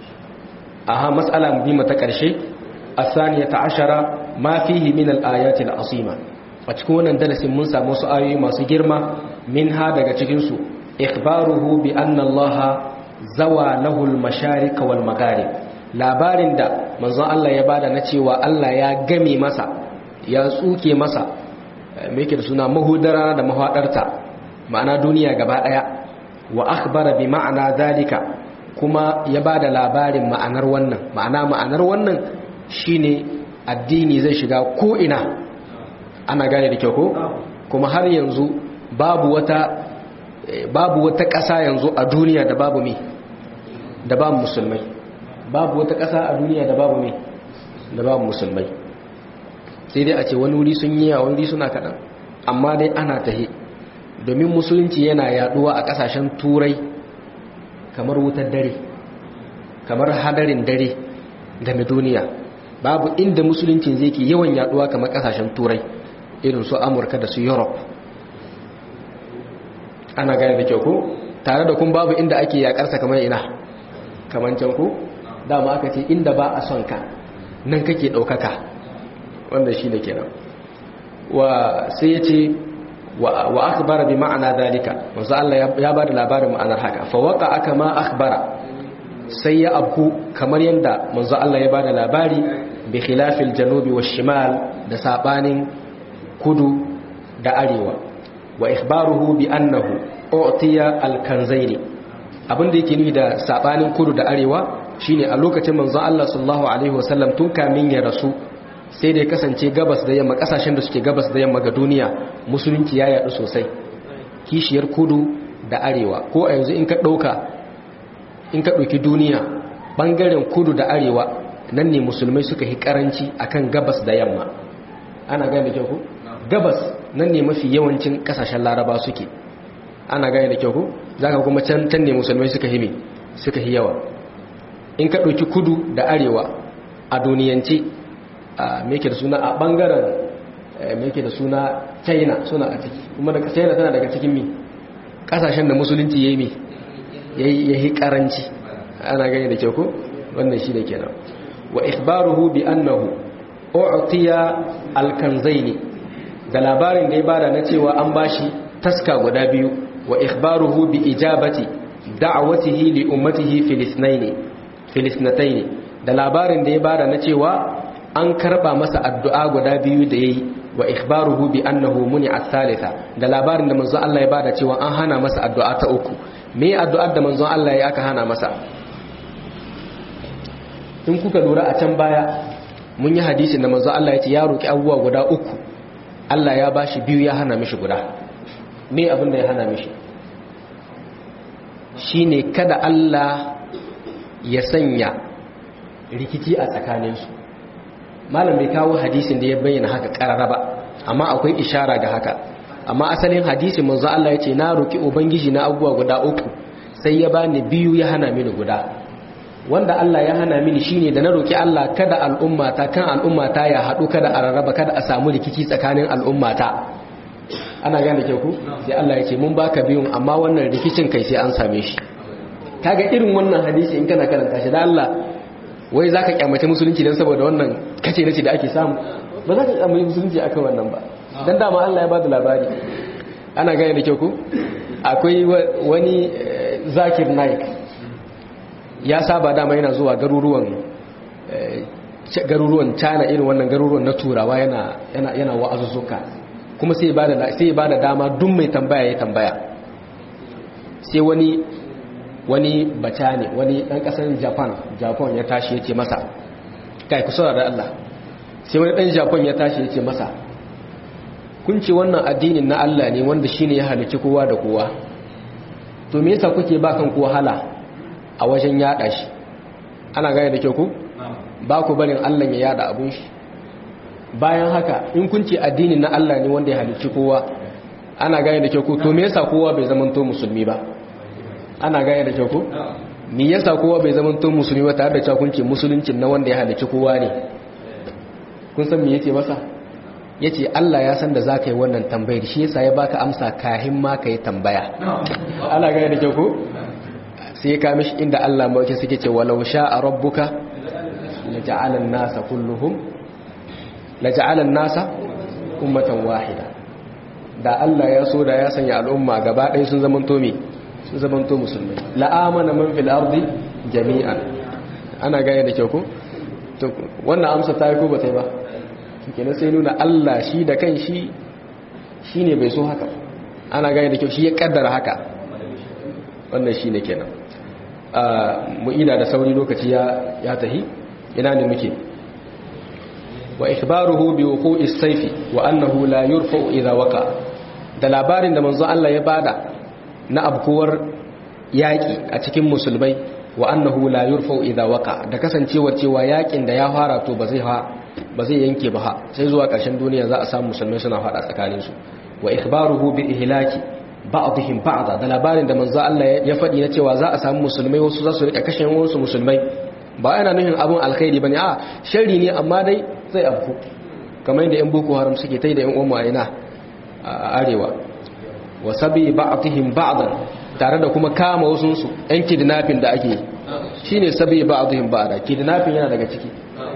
aha matsala muhimma ta ƙarshe asaniya ta ashara ma fihi min al-ayati al-azima a cikin wannan darasin mun samu su ayoyi masu girma min ha daga cikin su ikhbaruhu bi anna Allah zawa lahu al-masharik wal magharib labarin da manzon Allah ya bada na cewa Allah ya game masa ya tsuke masa me yake da suna mahudara da mahadarta ma'ana duniya gaba daya wa akhbara bi ma'ana zalika kuma ya ba da labarin ma'anar wannan ma'ana ma'anar wannan shine addini zai shiga ko'ina ana gane da kyau ko kuma har yanzu babu wata babu wata ƙasa yanzu a duniya da babu mi da babu musulmai babu wata ƙasa a duniya da babu mi da babu musulmai sai dai a ce wani wuri sun yi wani wuri suna kaɗan amma dai ana tahe domin musulunci yana yaduwa a ƙasashen turai kamar wutar dare kamar hadarin dare game duniya babu inda musulunci zai ke yawan yaduwa kamar ƙasashen turai irin su amurka da su europe ana gane da kyau ko tare da kun babu inda ake yakarsa kamar ina kamar can ku dama aka ce inda ba a son ka nan kake ɗaukaka wanda shi ne kenan wa sai ya ce wa akhbara bi ma'ana dalika wanzu Allah ya ba da labarin ma'anar haka fa waka aka ma akhbara sai ya abku kamar yadda manzo Allah ya ba da labari bi khilafil janubi wa shimal da sabanin kudu da arewa wa ikhbaruhu bi annahu utiya al-kanzaini abinda yake nufi da sabanin kudu da arewa shine a lokacin manzon Allah sallallahu alaihi wasallam tun kamin ya rasu sai da ya kasance gabas da yamma kasashen da suke gabas da yamma ga duniya musulunci ya yadu sosai kishiyar kudu da arewa ko a yanzu in ka dauka in ka dauki duniya bangaren kudu da arewa nan ne musulmai suka yi karanci akan gabas da yamma ana gane da kyau ko gabas nan ne mafi yawancin kasashen laraba suke ana gane da kyau ko zaka kuma can can ne musulmai suka hime suka yi yawa in ka ɗauki kudu da arewa a duniyance a meke da suna a ɓangaren meke da suna china suna a ciki kuma da china tana daga cikin mi ƙasashen da musulunci ya yi mi ya yi ƙaranci ana gane da kyau ko wannan shi da kenan wa ikhbaruhu bi annahu u'tiya alkanzaini da labarin da ya bada na cewa an bashi taska guda biyu wa ikhbaruhu bi ijabati da'awatihi li ummatihi filisnaini filisnataini da labarin da ya bada na cewa an karba masa addu'a guda biyu da yayi wa ikhbaruhu bi annahu muni'a thalitha da labarin da manzon Allah ya bada cewa an hana masa addu'a ta uku me addu'ar da manzon Allah ya aka hana masa in kuka lura a can baya mun yi hadisin da manzon Allah ya ce ya roki abubuwa guda uku Allah ya bashi biyu ya hana mishi guda me abin da ya hana mishi shine kada Allah ya sanya rikici a tsakaninsu malam bai kawo hadisin da ya bayyana haka karara ba amma akwai ishara ga haka amma asalin hadisin manzo Allah ya ce na roki ubangiji na abubuwa guda uku sai ya bani biyu ya hana mini guda wanda Allah ya hana mini shine da na roki Allah kada al'ummata kan al'ummata ya haɗu kada a rarraba kada a samu rikici tsakanin al'ummata ana gane ke ku sai Allah ya ce mun baka biyun amma wannan rikicin kai sai an same shi kaga irin wannan hadisi in kana karanta shi da Allah wai zaka kyamace musulunci dan saboda wannan kace nace da ake samu ba za ka kyamace musulunci akan wannan ba dan dama Allah ya bada labari ana gane da ke ku akwai wani zakir naik ya saba dama yana zuwa garuruwan garuruwan China irin wannan garuruwan na turawa yana yana yana wa'azuzzuka kuma sai ba da sai ba da dama duk mai tambaya ya tambaya sai wani wani bata ne wani dan kasar Japan Japan ya tashi yace masa kai ku saurara Allah sai wani dan Japan ya tashi yace masa kun ce wannan addinin na Allah ne wanda shine ya halicci kowa da kowa to me yasa kuke ba kan wahala a wajen yada shi ana gane da kyau ku ba ku barin Allah ya yada abun shi bayan haka in kun ce addinin na Allah ne wanda ya halicci kowa ana gane da kyau ko to me yasa kowa bai zamanto musulmi ba ana gane da kyau ko me yasa kowa bai zamanto musulmi ba tare da cewa kun ce musuluncin na wanda ya halicci kowa ne kun san me yace masa yace Allah ya san da zaka yi wannan tambayar shi yasa ya baka amsa kahin ma kai tambaya ana gane da kyau ko sai ka mishi inda Allah mawake suke ce walau sha'a rabbuka laja'ala an-nasa kulluhum laja'alan nasa ummatan wahida da Allah ya so da ya sanya al'umma gaba ɗaya sun zamanto me sun zamanto musulmai la'amana man fil ardi jami'an ana gaya da kyau ko to wannan amsa ta yi ko ba ta yi ba kenan sai nuna Allah shi da kan shi shine bai so haka ana gaya da kyau shi ya kaddara haka wannan shine kenan mu ida da sauri lokaci ya ya tahi ina ne muke wa ikhbaruhu bi wuqu'i as-sayfi wa annahu la yurfa'u idha waqa da labarin da manzo Allah ya bada na abkuwar yaki a cikin musulmai wa annahu la yurfa'u idha waqa da kasancewar cewa yakin da ya fara to ba zai ba zai yanke ba sai zuwa ƙarshen duniya za a samu musulmai suna fada tsakanin su wa ikhbaruhu bi ihlaki ba'dihim ba'da da labarin da manzo Allah ya faɗi na cewa za a samu musulmai wasu za su rika kashe wasu musulmai ba yana nufin abun alkhairi bane a sharri ne amma dai zai afku kamar yadda yan boko haram suke tai da yan umma ina a arewa wa sabi ba'dihim ba'dan tare da kuma kama wasu su yan kidnapping da ake shine sabi ba'dihim ba'da kidnapping yana daga ciki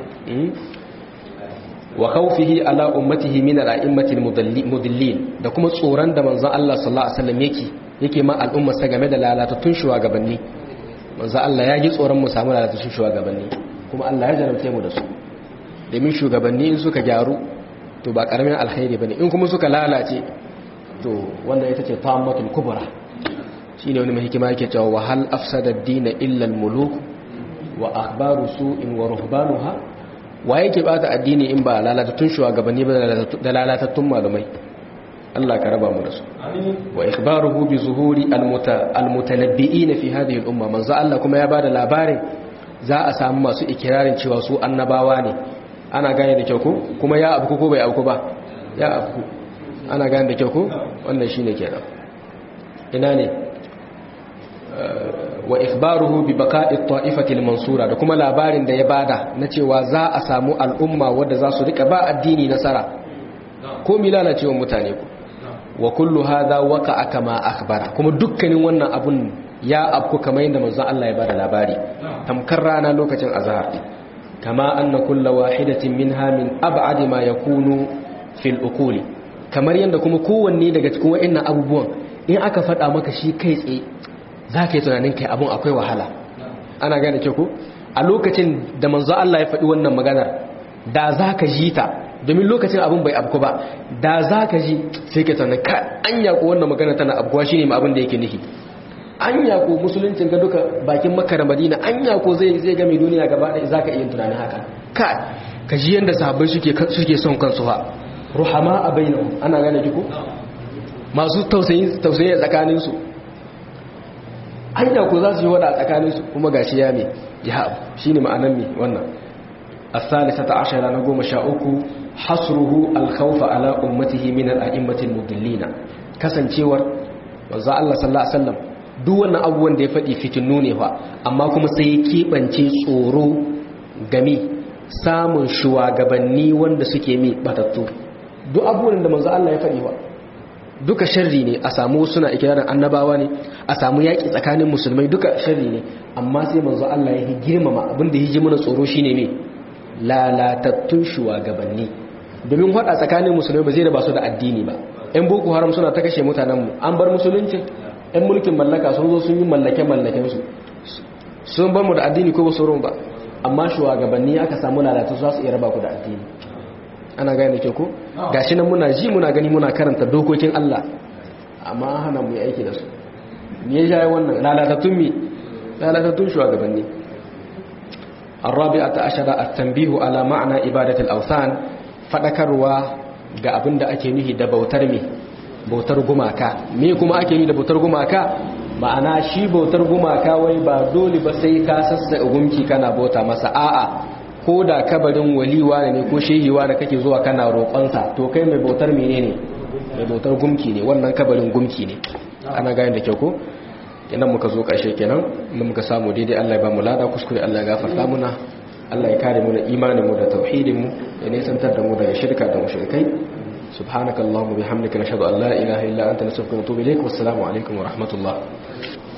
wa khawfihi ala ummatihi min al-a'immatil mudallin da kuma tsoron da manzon Allah sallallahu alaihi wasallam yake yake ma al'ummar sa game da lalatattun shugabanni manzon Allah ya ji tsoron mu samu lalatattun shugabanni kuma Allah ya jarabce mu da su domin shugabanni in suka gyaru to ba karamin alkhairi bane in kuma suka lalace to wannan ita ce tammatul kubra shine wani mai hikima yake cewa wa hal afsada ad-din illa al-muluk wa akhbaru su'in wa ruhbanuha wa yake bata addini in ba lalatattun shugabanni ba da lalatattun malumai Allah ka raba mu da su wa ikhbaruhu bi zuhuri almutanabbi'in fi hadhihi al-umma manzo Allah kuma ya bada labarin za a samu masu ikirarin cewa su annabawa ne ana gane da kyau ko kuma ya abu ko bai abu ba ya abu ana gane da kyau ko wannan shine kenan ina ne wa ikhbaruhu bi baqa'i at-ta'ifati al-mansura da kuma labarin da ya bada na cewa za a samu al'umma wadda za su rika ba addini nasara ko milala cewa mutane ku wa kullu hadha waqa'a kama akhbara kuma dukkanin wannan abun ya afku kamar yadda manzon Allah ya bada labari tamkar rana lokacin azhar kama anna kullu wahidatin minha min ab'ad ma yakunu fil uquli kamar yadda kuma kowanne daga cikin wa'annan abubuwan in aka faɗa maka shi kai tsaye za ka yi tunanin kai abun akwai wahala ana gane ke ku a lokacin da manzo Allah ya faɗi wannan maganar da za ka ji ta domin lokacin abun bai abku ba da za ka ji sai ka tunanin ka an yaƙo wannan maganar tana abkuwa shi ne ma abin da yake nufi an yaƙo musuluncin ga duka bakin makka da madina an yaƙo zai zai game duniya gaba ɗaya za ka iya tunanin haka ka ka ji yadda sahabbai suke son kansu ha ruhama a bainahu ana gane ki ku masu tausayi tausayi tsakaninsu hanya ko za su yi wada a tsakaninsu kuma ga shi ya mai ya abu shi ne ma'anan mai wannan asalisa ta ashara na goma sha uku hasruhu alkhawfa ala ummatihi min al'a'immatil mudillina kasancewar wanzu Allah sallallahu alaihi wasallam duk wannan abubuwan da ya faɗi fitinu ne fa amma kuma sai ya keɓance tsoro game samun shugabanni wanda suke mai batattu duk abubuwan da manzo Allah ya faɗi wa duka sharri ne a samu suna ikirarin annabawa ne a samu yaƙi tsakanin musulmai duka sharri ne amma sai manzo Allah ya yi girmama abinda ya ji mana tsoro shine ne lalatattun shugabanni domin hada tsakanin musulmai ba zai da ba su da addini ba yan boko haram suna ta kashe mutanenmu an bar musulunci yan mulkin mallaka sun zo sun yi mallake mallaken su sun bar mu da addini ko ba su ba amma shugabanni aka samu lalatu za su iya raba ku da addini ana gane ke ko gashi nan muna ji muna gani muna karanta dokokin Allah amma an hana mu yi aiki da su me ya jaye wannan lalatattun mi lalatattun shugabanni الرابعة عشر التنبيه على معنى عبادة الأوثان fadakarwa ga abin da ake nuhi da bautar me bautar gumaka me kuma ake nuhi da bautar gumaka ma'ana shi bautar gumaka wai ba dole ba sai ka sassa gumki kana bauta masa a'a ko da kabarin waliwa ne ko shehiwa da kake zuwa kana roƙonsa to kai mai bautar menene mai bautar gumki ne wannan kabarin gumki ne ana gane da kyau ko kenan muka zo ƙarshe kenan mun muka samu daidai Allah ya ba mu lada kuskure Allah ya gafarta muna Allah ya kare mu da imanin mu da tauhidin mu ya nisantar da mu daga shirka da mushrikai subhanakallahumma bihamdika nashhadu an la ilaha illa anta nastaghfiruka wa natubu ilaik wassalamu alaikum wa rahmatullah